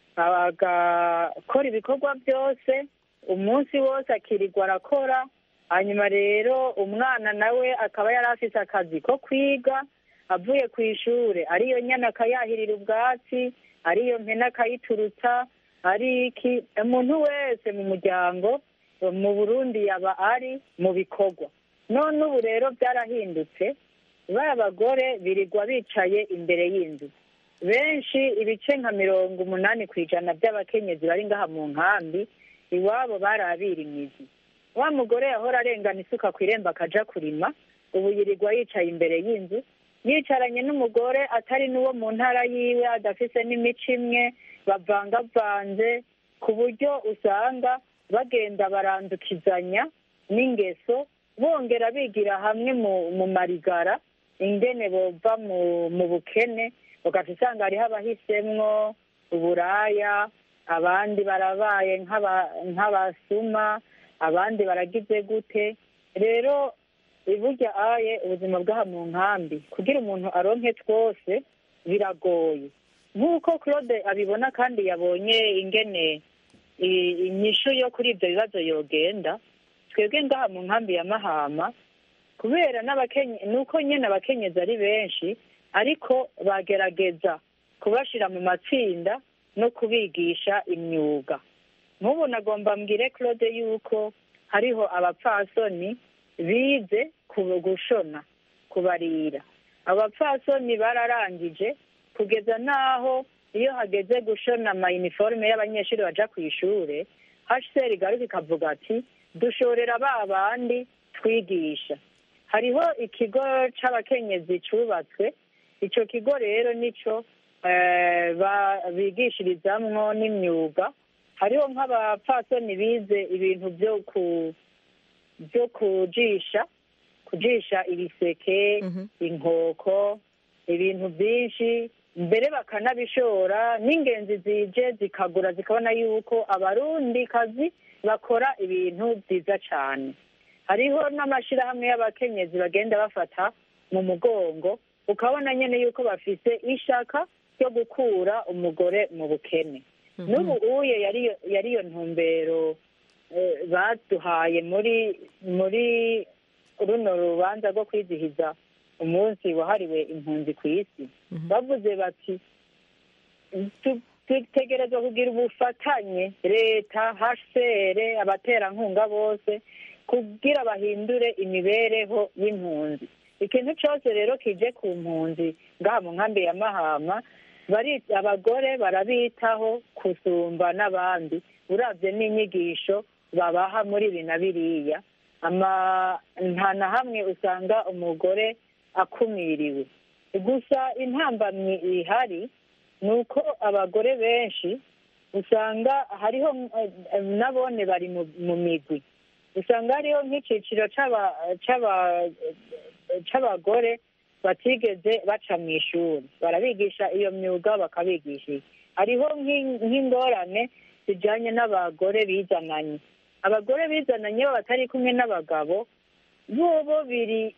agakora ibikorwa byose umunsi wose akirirwa arakora hanyuma rero umwana nawe akaba yari afise akazi ko kwiga avuye ku ishuri ariyo nyana akayahirira ubwatsi ariyo mpene akayiturutsa ari iki umuntu wese mu muryango mu burundi yaba ari mu bikorwa none ubu rero byarahindutse ba bagore birirwa bicaye imbere y'inzu benshi ibice nka mirongo umunani ku ijana by'abakenyezi bari ngaha mu nkambi iwabo barabira imizi wa mugore yahora arengana isuka ku irembo akaja kurima ubu yirirwa yicaye imbere y'inzu yicaranye n'umugore atari n'uwo mu ntara yiwe adafise n'imico imwe bavangavanze ku buryo usanga bagenda barandukizanya n'ingeso bongera bigira hamwe mu mu marigara ingene bova mu mu bukene ugaca usanga hariho abahisemwo uburaya abandi barabaye nk'aba- nk'abasuma abandi baragize gute rero burya aye ubuzima bw'aha mu nkambi kugira umuntu aronke twose biragoye nk'uko claude abibona kandi yabonye ingene i- inyishu yo kuri ibyo bibazo yogenda twebwe ngaha mu nkambi ya mahama kubera n'abakenye nuko nyine abakenyezi ari benshi ariko bagerageza kubashira mu matsinda no kubigisha imyuga nk'ubu nagomba mbwire claude yuko hariho abapfasoni bize ku- gushona kubarira abapfasoni bararangije kugeza n'aho iyo hageze gushona amayiniforume y'abanyeshuri baja ku ishure hcr igaruka ikavuga ati dushorera ba bandi twigisha hariho ikigo c'abakenyezi cubatswe ico kigo rero nico eh, ba- bigishirizamwo n'imyuga hariho nk'abapfasoni bize ibintu byo ku byo kujisha kujisha ibiseke inkoko ibintu byinshi mbere bakanabishora n'ingenzi zije zikagura zikabona yuko abarundi kazi bakora ibintu byiza cyane hariho n'amashyirahamwe y'abakenyezi bagenda bafata mu mugongo ukabona nyine yuko bafite ishaka ryo gukura umugore mu bukene n'ubu uye yari yari iyo ntumbero eh, baduhaye muri muri runo rubanza rwo kwizihiza umunsi wahariwe impunzi ku isi bavuze bati "Tu- dutegerezwa kugira ubufatanye leta hcr abaterankunga bose kugira bahindure imibereho y'impunzi ikintu cyose rero kije ku mpunzi ngaha mu nkambi ya mahama bari abagore barabitaho kusumba n'abandi urabye n'inyigisho babaha muri ibi na biriya ama nta na hamwe usanga umugore akumiriwe gusa intambamyi ihari ni uko abagore benshi usanga hariho eh, nabone bari mu- mu migwi usanga hariho nk'icyiciro c'aba- c'aba- c'abagore batigeze baca mu ishuri barabigisha iyo myuga bakabigisha iki hariho nk'in- nk'ingorane zijyanye n'abagore bizananye abagore bizananye bo batari kumwe n'abagabo bobo biri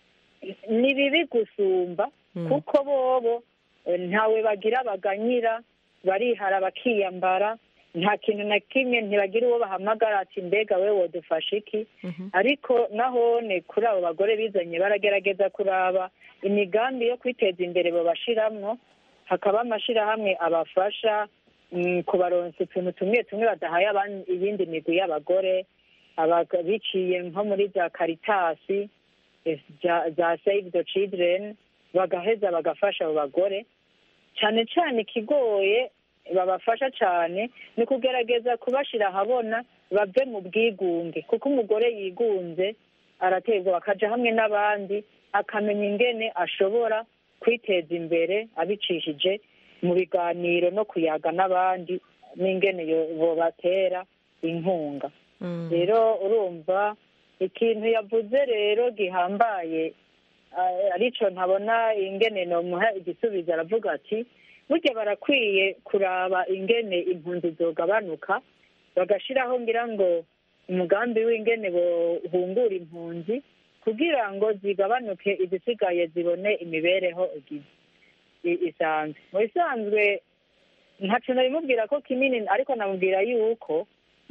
ni bibi gusumba kuko bobo eh, ntawe bagira baganyira barihara bakiyambara nta kintu na kimwe ntibagira uwo bahamagara ati mbega we wodufasha iki ariko nahone kuri abo bagore bizanye baragerageza kuraba imigambi yo kwiteza imbere babashiramwo hakaba amashirahamwe abafasha mm, kubaronsa utuntu tumwe tumwe badahaye abandi- iyindi migwi y'abagore abaga- biciye nko muri za karitasi eh, za- za save the children bagaheza bagafasha abo bagore cyane cyane ikigoye babafasha cyane ni ukugerageza kubashyira ahabona bave mu bwigunge kuko umugore yigunze araterwa bakaja hamwe n'abandi akamenya ingene ashobora kwiteza imbere abicishije mu biganiro no kuyaga n'abandi n'ingene yo- bobatera inkunga rero urumva ikintu yavuze rero gihambaye ah, arico ntabona ingene nomuha igisubizo aravuga ati burya barakwiye kuraba ingene impunzi zogabanuka bagashiraho ngira ngo umugambi w'ingene bohungura impunzi kugira ngo zigabanuke izisigaye zibone imibereho igize i- isanzwe mu bisanzwe ntaco nabimubwira ko kinini ariko namubwira yuko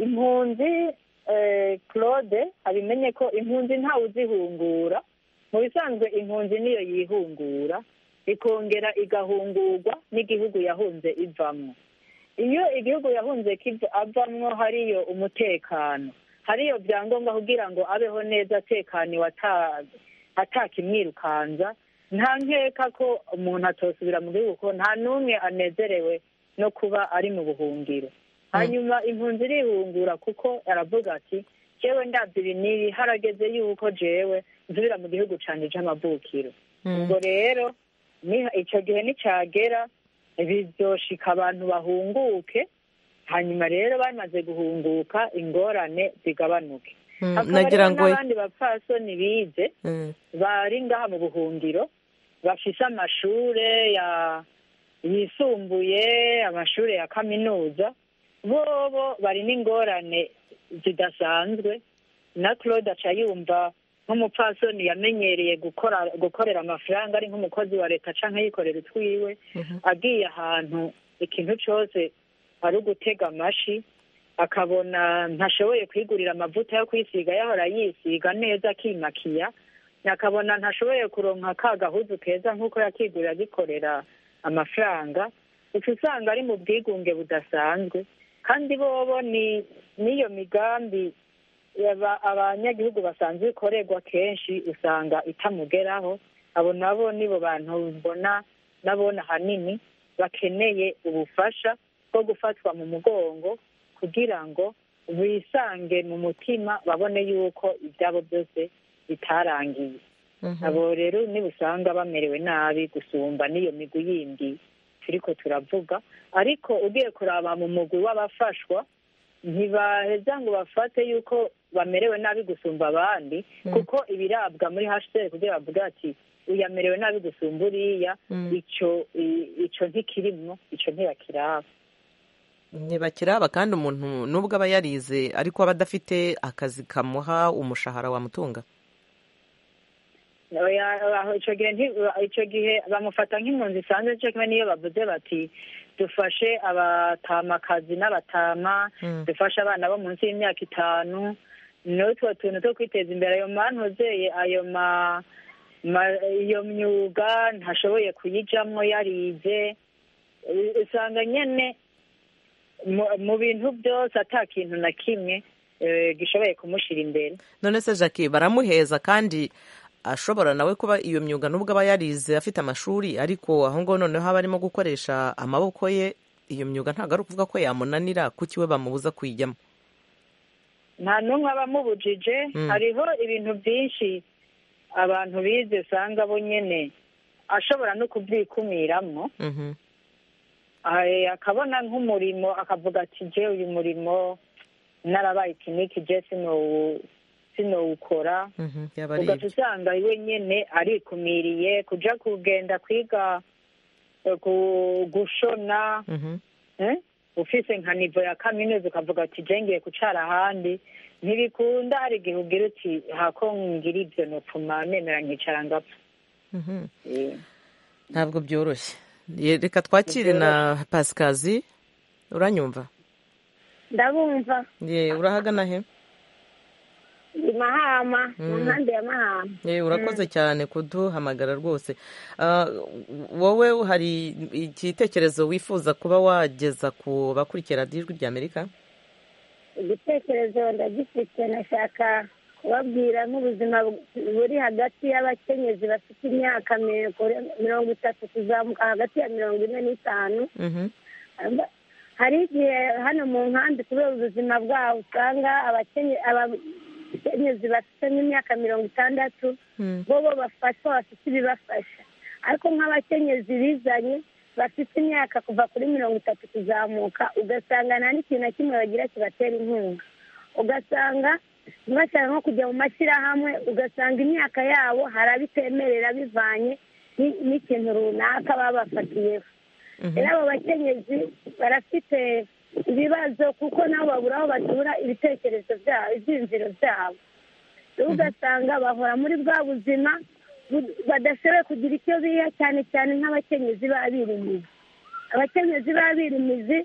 impunzi eh, claude abimenye ko impunzi ntawe uzihungura mu bisanzwe impunzi niyo yihungura ikongera igahungurwa n'igihugu yahunze ivamwo iyo igihugu yahunze kiva- avamwo hariyo umutekano hariyo byangombwa kugira ngo abeho neza atekaniwe ata- atakimwirukanza nta nkeka ko umuntu atosubira mu gihugu ko nta n'umwe anezerewe no kuba ari mu buhungiro hanyuma impunzi irihungura kuko aravuga ati jewe ndabyo ibi n'ibi harageze yuko jewe nsubira mu gihugu canje c'amavukiro ubwo rero ni- ico gihe nicagera bizoshika abantu bahunguke hanyuma rero bamaze guhunguka ingorane zigabanuke Mm, hakaba nagira rero ngo n'abandi bapfasoni bize Mm. bari ngaha mu buhungiro bafise amashure ya yisumbuye amashure ya kaminuza bobo bari n'ingorane zidasanzwe na claude aca yumva nk'umupfasoni yamenyereye gukora gukorera amafaranga ari nk'umukozi wa leta canke yikorera utwiwe agiye ahantu ikintu cose ari ugutega amashi akabona ntashoboye kwigurira amavuta yo kwisiga yahora yisiga neza akimakiya akabona ntashoboye kuronka ka gahuzu keza nk'uko yakigurira agikorera amafaranga uca usanga ari mu bwigunge budasanzwe kandi bobo ni n'iyo migambi yaba- abanyagihugu basanzwe ikorerwa kenshi usanga itamugeraho abo nabo nibo bantu mbona nabona ahanini bakeneye ubufasha bwo gufatwa mu mugongo kugira ngo bisange mu mutima babone yuko ibyabo byose bitarangiye abo rero nibusanga bamerewe nabi gusumba n'iyo migwi yindi turiko turavuga ariko ugiye kuraba mu mugwi w'abafashwa ntibaheza ngo bafate yuko bamerewe nabi gusumba abandi kuko ibirabwa muri hcr kugira bavuga ati uyamerewe nabi gusumba uriya ico i- ico ntikirimwo ico ntibakiraba ntibakiraba kandi umuntu nubwo aba yarize ariko aba adafite akazi kamuha umushahara wamutunga Oya, aho ico gihe nti- ico gihe bamufata nk'impunzi isanzwe cyo kimwe niyo bavuze bati dufashe abatamakazi n'abatama dufashe abana bo munsi y'imyaka itanu n'utwo tuntu two kwiteza imbere ayo mantuzeye ayo ma ma- iyo myuga ntashoboye kuyijamwo yarize U- usanga nyene mu- mu bintu byose ata kintu na kimwe eh, gishoboye kumushira imbere none se jackie baramuheza kandi ashobora nawe kuba iyo myuga nubwo aba yarize afite amashuri ariko aho ngaho noneho aba arimo gukoresha amaboko ye iyo myuga ntabwo ari ukuvuga ko yamunanira kuki we bamubuza kuyijyamo nta n'umwe aba amubujije Mm. hariho ibintu byinshi abantu bize usanga bo nyene ashobora no kubyikumiramo Mhm. Ah, akabona nk'umurimo akavuga ati je uyu murimo narabaye kiniki je sinowu- sinowukora Mhm. yaba ari ugaca ibyo usanga iwe nyene arikumiriye kuja kugenda kwiga eh, ku- gushona Mhm. eh? ufise nka nivo ya kaminuza ukavuga ati je ngiye kucara ahandi ntibikunda hari igihe ugira uti hako ngira ivyo nopfuma nemera nkicara ngapfa Mhm. Eh. ntabwo byoroshye Ye- reka twakire na pasikazi uranyumva ndabumva ye urahagana he i mahama mu Mm. mpande ya mahama ye urakoze cyane kuduhamagara rwose Ah, wowe hari igitekerezo wifuza kuba wageza ku bakurikira radiyo ijwi ry'amerika igitekerezo ndagifite nashaka kubabwira nk'ubuzima buri hagati y'abakenyezi bafite imyaka mirongo- mirongo itatu kuzamuka hagati ya mirongo ine n'itanu Mhm. hari igihe hano mu nkambi kubera ubuzima bwabo usanga abakenye- abakenyezi bafite nk'imyaka mirongo itandatu Mm. bo bo bafashwa bafite ibibafasha ariko nk'abakenyezi bizanye bafite imyaka kuva kuri mirongo itatu kuzamuka ugasanga nta n'ikintu na kimwe bagira kibatera inkunga ugasanga ntibashaka nko kujya mu mashyirahamwe ugasanga imyaka yabo hari abitemerera bivanye ni- n'ikintu runaka baba bafatiyeho rero abo bakenyezi barafite ibibazo kuko nabo babura aho batura ibitekerezo byabo ibyiyumviro byabo rero ugasanga bahora muri bwa buzima bu- badashoboye kugira icyo biha cyane cyane nk'abakenyezi b'abirimizi abakenyezi b'abirimizi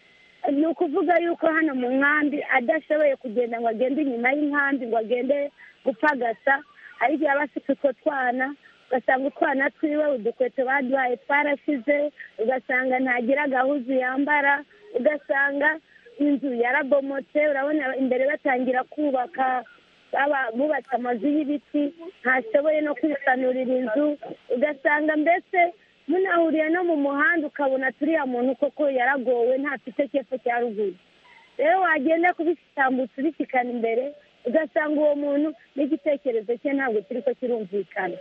ni ukuvuga yuko hano mu nkambi adashoboye kugenda ngo agende inyuma y'inkambi ngo agende gupagasa hari igihe aba afite utwo twana ugasanga utwana twiwe udukweto baduhaye twarashize ugasanga ntagira agahuzu yambara ugasanga inzu yarabomotse urabona imbere batangira kubaka baba bubatse amazu y'ibiti ntashoboye no kwisanurira inzu ugasanga mbese munahuriye no mu muhanda ukabona turiya muntu koko yaragowe ntafite cyepfo cya ruguru rero wagenda kubitambutsa ubishyikana imbere ugasanga uwo muntu n'igitekerezo cye ntabwo kiri ko kirumvikana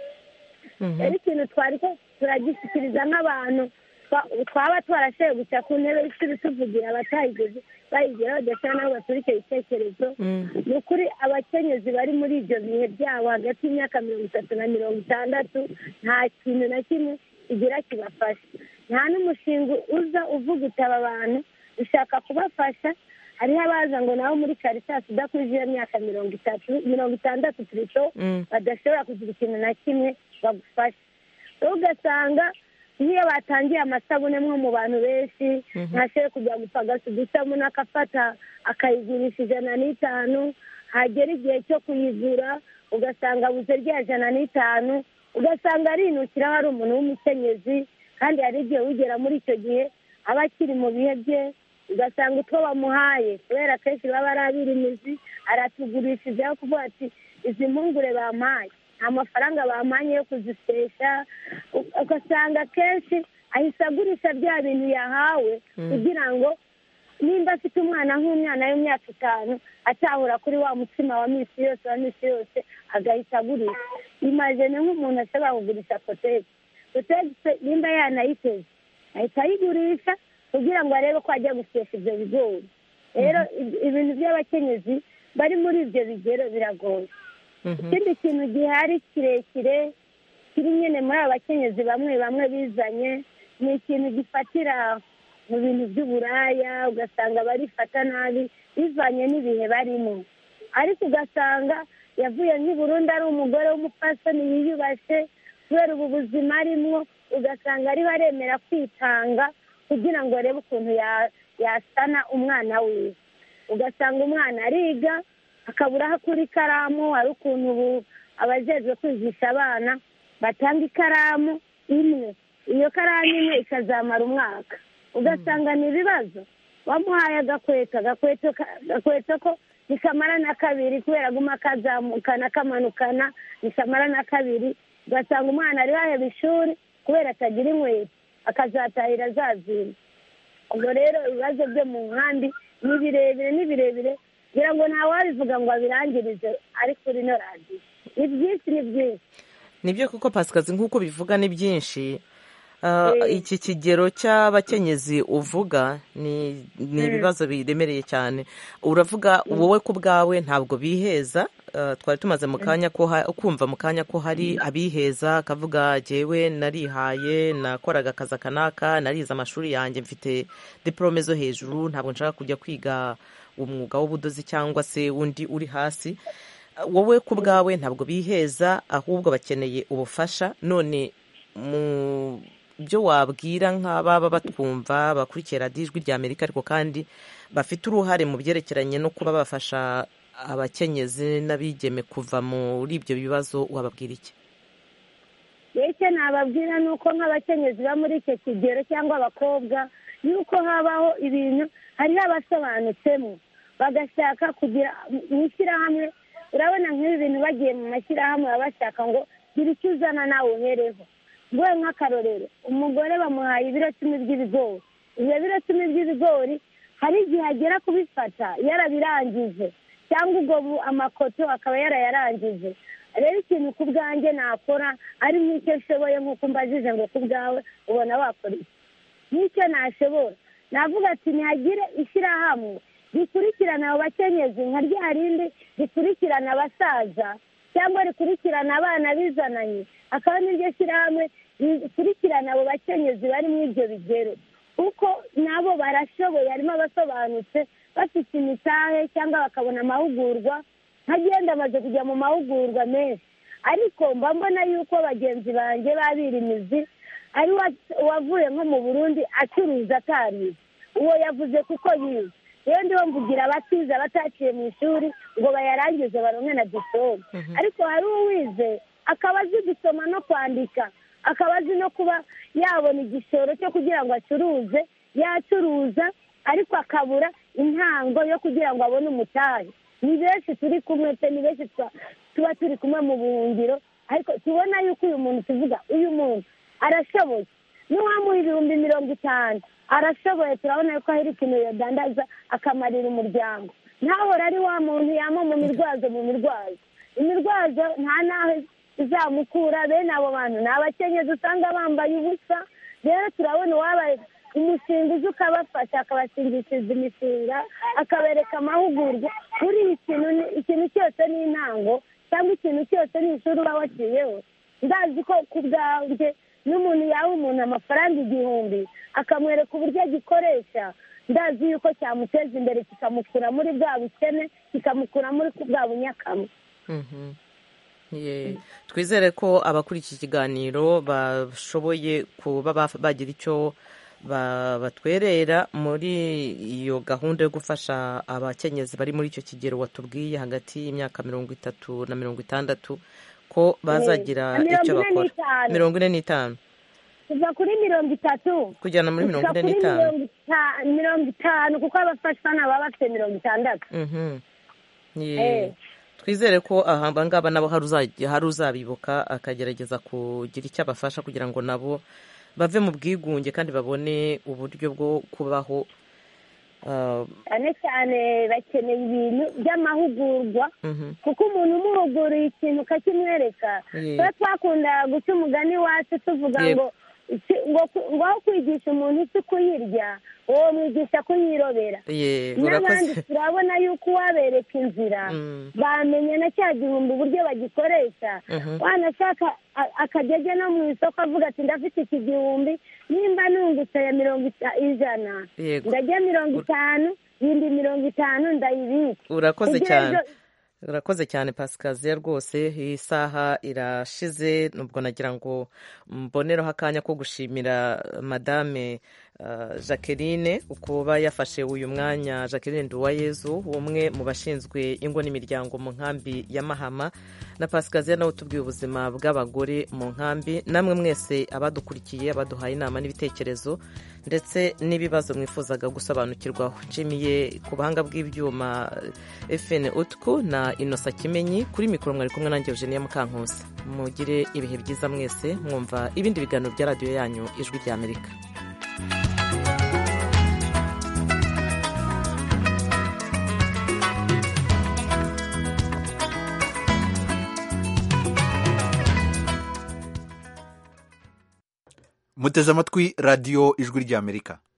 rero ikintu twari ko turagishyikiriza nk'abantu twa- twaba twarashoboye guca ku ntebe y'ishuri tuvugira abatayigeze bayigera badashobora nabo batura icyo gitekerezo ni ukuri abakenyezi bari muri ibyo bihe byabo hagati y'imyaka mirongo itatu na mirongo itandatu nta kintu na kimwe kigira kibafasha nta n'umushinga uza uvuga utaba abantu ushaka kubafasha hariho abaza ngo nabo muri karitasi udakurije iyo myaka mirongo itatu mirongo itandatu turito Mm. badashobora kugira ikintu na kimwe bagufasha rero ugasanga nk'iyo batangiye amasabune mwo mu bantu benshi ntashoboye kujya gupagasa udusabune akafata akayigurisha ijana n'itanu hagera igihe cyo kuyigura ugasanga abuze rya jana n'itanu ugasanga arinukira hari umuntu w'umukenyezi kandi hari igihe wigera muri icyo gihe aba akiri mu bihe bye ugasanga utwo bamuhaye kubera akenshi baba ari abirimizi aratugurishije aho kuvuga ati izi mpungure bampaye nta mafaranga bampanye yo kuzisesha u- ugasanga akenshi ahise agurisha bya bintu yahawe Mm. kugira ngo nimba afite umwana nk'umwana w'imyaka itanu atahura kuri wa mutsima wa minsi yose wa minsi yose agahita agurisha imajene nk'umuntu ashobora kugurisha kotegisi kotegisi nimba yanayiteze ahita ayigurisha kugira ngo arebe ko ajya gusesha ibyo bigori rero ib- ibintu by'abakenyezi bari muri ibyo bigero biragoye ikindi kintu gihari kirekire kiri nyine muri abo bakenyezi bamwe bamwe bizanye ni ikintu gifatira mu bintu by'uburaya ugasanga barifata nabi bivanye n'ibihe barimo ariko ugasanga yavuye nk'i Burundi ari umugore w'umupfasoni yiyubashye kubera ubu buzima arimo ugasanga ariho aremera kwitanga kugira ngo arebe ukuntu ya- yasana umwana wiwe ugasanga umwana ariga akabura aho akura ikaramu hari ukuntu ubu abajejwe kwigisha abana batanga ikaramu imwe iyo karamu imwe ikazamara umwaka ugasanga ni ibibazo wamuhaye agakweto agakweto ka- agakweto ko ntikamara na kabiri kubera aguma kazamukana kamanukana ntikamara na kabiri ugasanga umwana ari waheba ishuri kubera atagira inkweto akazatahira azazima ubwo rero ibibazo byo mu nkambi ni birebire ni birebire ngira ngo ntawabivuga ngo abirangirize ari kuri ino radiyo ni byinshi ni byinshi nibyo kuko pasikazi nk'uko bivuga ni byinshi Ah, iki kigero cy'abakenyezi uvuga ni ni Mm. ibibazo biremereye cyane uravuga wowe ku bwawe ntabwo biheza Ah, twari tumaze mu kanya ko ha- kumva mu kanya ko hari abiheza akavuga jyewe narihaye nakoraga akazi aka n'aka narize amashuri yanjye mfite diporome zo hejuru ntabwo nshaka kujya kwiga umwuga w'ubudozi cyangwa se undi uri hasi wowe ku bwawe ntabwo biheza ahubwo bakeneye ubufasha none mu byo wabwira nk'ababa batwumva bakurikira radiyo ijwi rya amerika ariko kandi bafite uruhare mu byerekeranye no kuba bafasha abakenyezi n'abigeme kuva muri ibyo bibazo wababwira iki icyo nababwira ni uko nk'abakenyezi bo muri icyo kigero cyangwa abakobwa yuko habaho ibintu hariho abasobanutsemo bagashaka kugira mu ishyirahamwe urabona nk'ibi bintu bagiye mu mashyirahamwe baba bashaka ngo gira icyo uzana nawe uhereho nguhe nk'akarorero umugore bamuhaye ibiro cumi by'ibigori ibyo biro cumi by'ibigori hari igihe agera kubifata yarabirangije cyangwa ubwo bu- amakoto akaba yarayarangije rero ikintu ku bwanjye nakora ari nk'icyo nshoboye nk'uko mbajije ngo ku bwawe ubona wakora iki n'icyo nashobora navuga ati ntihagire ishyirahamwe rikurikirana abo bakenyezi nka rya rindi rikurikirana abasaza cyangwa rikurikirana abana bizananye akaba n'iryo shyirahamwe rikurikirana abo bakenyezi bari muri ibyo bigero kuko nabo barashoboye harimo abasobanutse bafite imitahe cyangwa bakabona amahugurwa nkagenda amaze kujya mu mahugurwa menshi ariko mba mbona yuko bagenzi banjye babira imizi ari wa- uwavuye nko mu burundi acuruza atarize uwo yavuze kuko yize rero ndiho mvugira abatize abataciye mu ishuri ngo bayarangize baronke na diplome ariko hari uwize akaba azi gusoma no kwandika akaba azi no kuba yabona igishoro cyo kugira ngo acuruze yacuruza ariko akabura intango yo kugira ngo abone umutahe ni benshi turi kumwe pe ni benshi twa- tuba turi kumwe mu buhungiro ariko tubona yuko uyu muntu tuvuga uyu muntu arashoboye n'uwamuha ibihumbi mirongo itanu arashoboye turabona yuko hari ikintu yadandaza akamarira umuryango ntahora ari wa muntu yama mu mirwazo mu mirwazo imirwazo nta n'aho izamukura bene abo bantu ni abakenyezi usanga bambaye ubusa rero turabona uwaba umushinga uzi ukabafasha akabashingishiriza imishinga akabereka amahugurwa kuri iyi kintu ni- ikintu cyose ni intango cyangwa ikintu cyose ni ishuri uba waciyeho ndazi ko ku bwanjye n'umuntu yaha umuntu amafaranga igihumbi akamwereka uburyo agikoresha ndazi yuko cyamuteza imbere kikamukura muri bwa bukene kikamukura muri bwa bunyakamwe Mhm. Ye. twizere ko abakuri iki kiganiro bashoboye kuba baf- bagira icyo ba- batwerera muri iyo gahunda yo gufasha abakenyezi bari muri icyo kigero watubwiye hagati y'imyaka mirongo itatu na mirongo itandatu ko bazagira Na mirongo icyo ine bakora n'itanu. mirongo ine n'itanu kuva kuri mirongo itatu kujyana muri mirongo gushika ine kuri n'itanu mirongo ita- mirongo itanu kuko abafashwa ni ababa bafite mirongo itandatu Mhm. Ye. Eh. twizere ko aha ngaba nabo hari uzajya- hari uzabibuka akagerageza kugira icyo abafasha kugira ngo nabo bave mu bwigunge kandi babone uburyo bwo kubaho ah, cyane cyane bakeneye ibintu by'amahugurwa mhm. kuko umuntu umuhuguriye ikintu ukakimwereka Ye. tuba twakunda guca umugani wacu tuvuga Yego. ngo iki- ngo ku- ngo aho kwigisha umuntu isi kuyirya uwo mwigisha kuyirobera ye n'abandi urakoze turabona yuko uwabereka inzira Mm. bamenye na cya gihumbi uburyo bagikoresha Mhm. wanashaka a- akajya ajya no mu isoko avuga ati ndafite iki gihumbi nimba nungutse ya mirongo ita- ijana Yego. ndajya mirongo itanu yindi mirongo itanu ndayibika urakoze Kugira cyane ejo- urakoze cyane pasikaziya rwose iyi saha irashize nubwo nagira ngo mbonereho akanya ko gushimira madame uh, jacqueline kuba yafashe uyu mwanya jacqueline nduwayezu umwe mu bashinzwe ingo n'imiryango mu nkambi ya mahama na pasikaziya nawe utubwiye ubuzima bw'abagore mu nkambi namwe mwese abadukurikiye abaduhaye inama n'ibitekerezo ndetse n'ibibazo mwifuzaga gusobanukirwaho nshimiye ku buhanga bw'ibyuma fn utku na inosa kimenyi kuri mikoro mwari kumwe nanjye eugenia mukankusi mugire ibihe byiza mwese mwumva ibindi biganiro bya radiyo yanyu ijwi ry'amerika muteze amatwi radiyo ijwi ry'amerika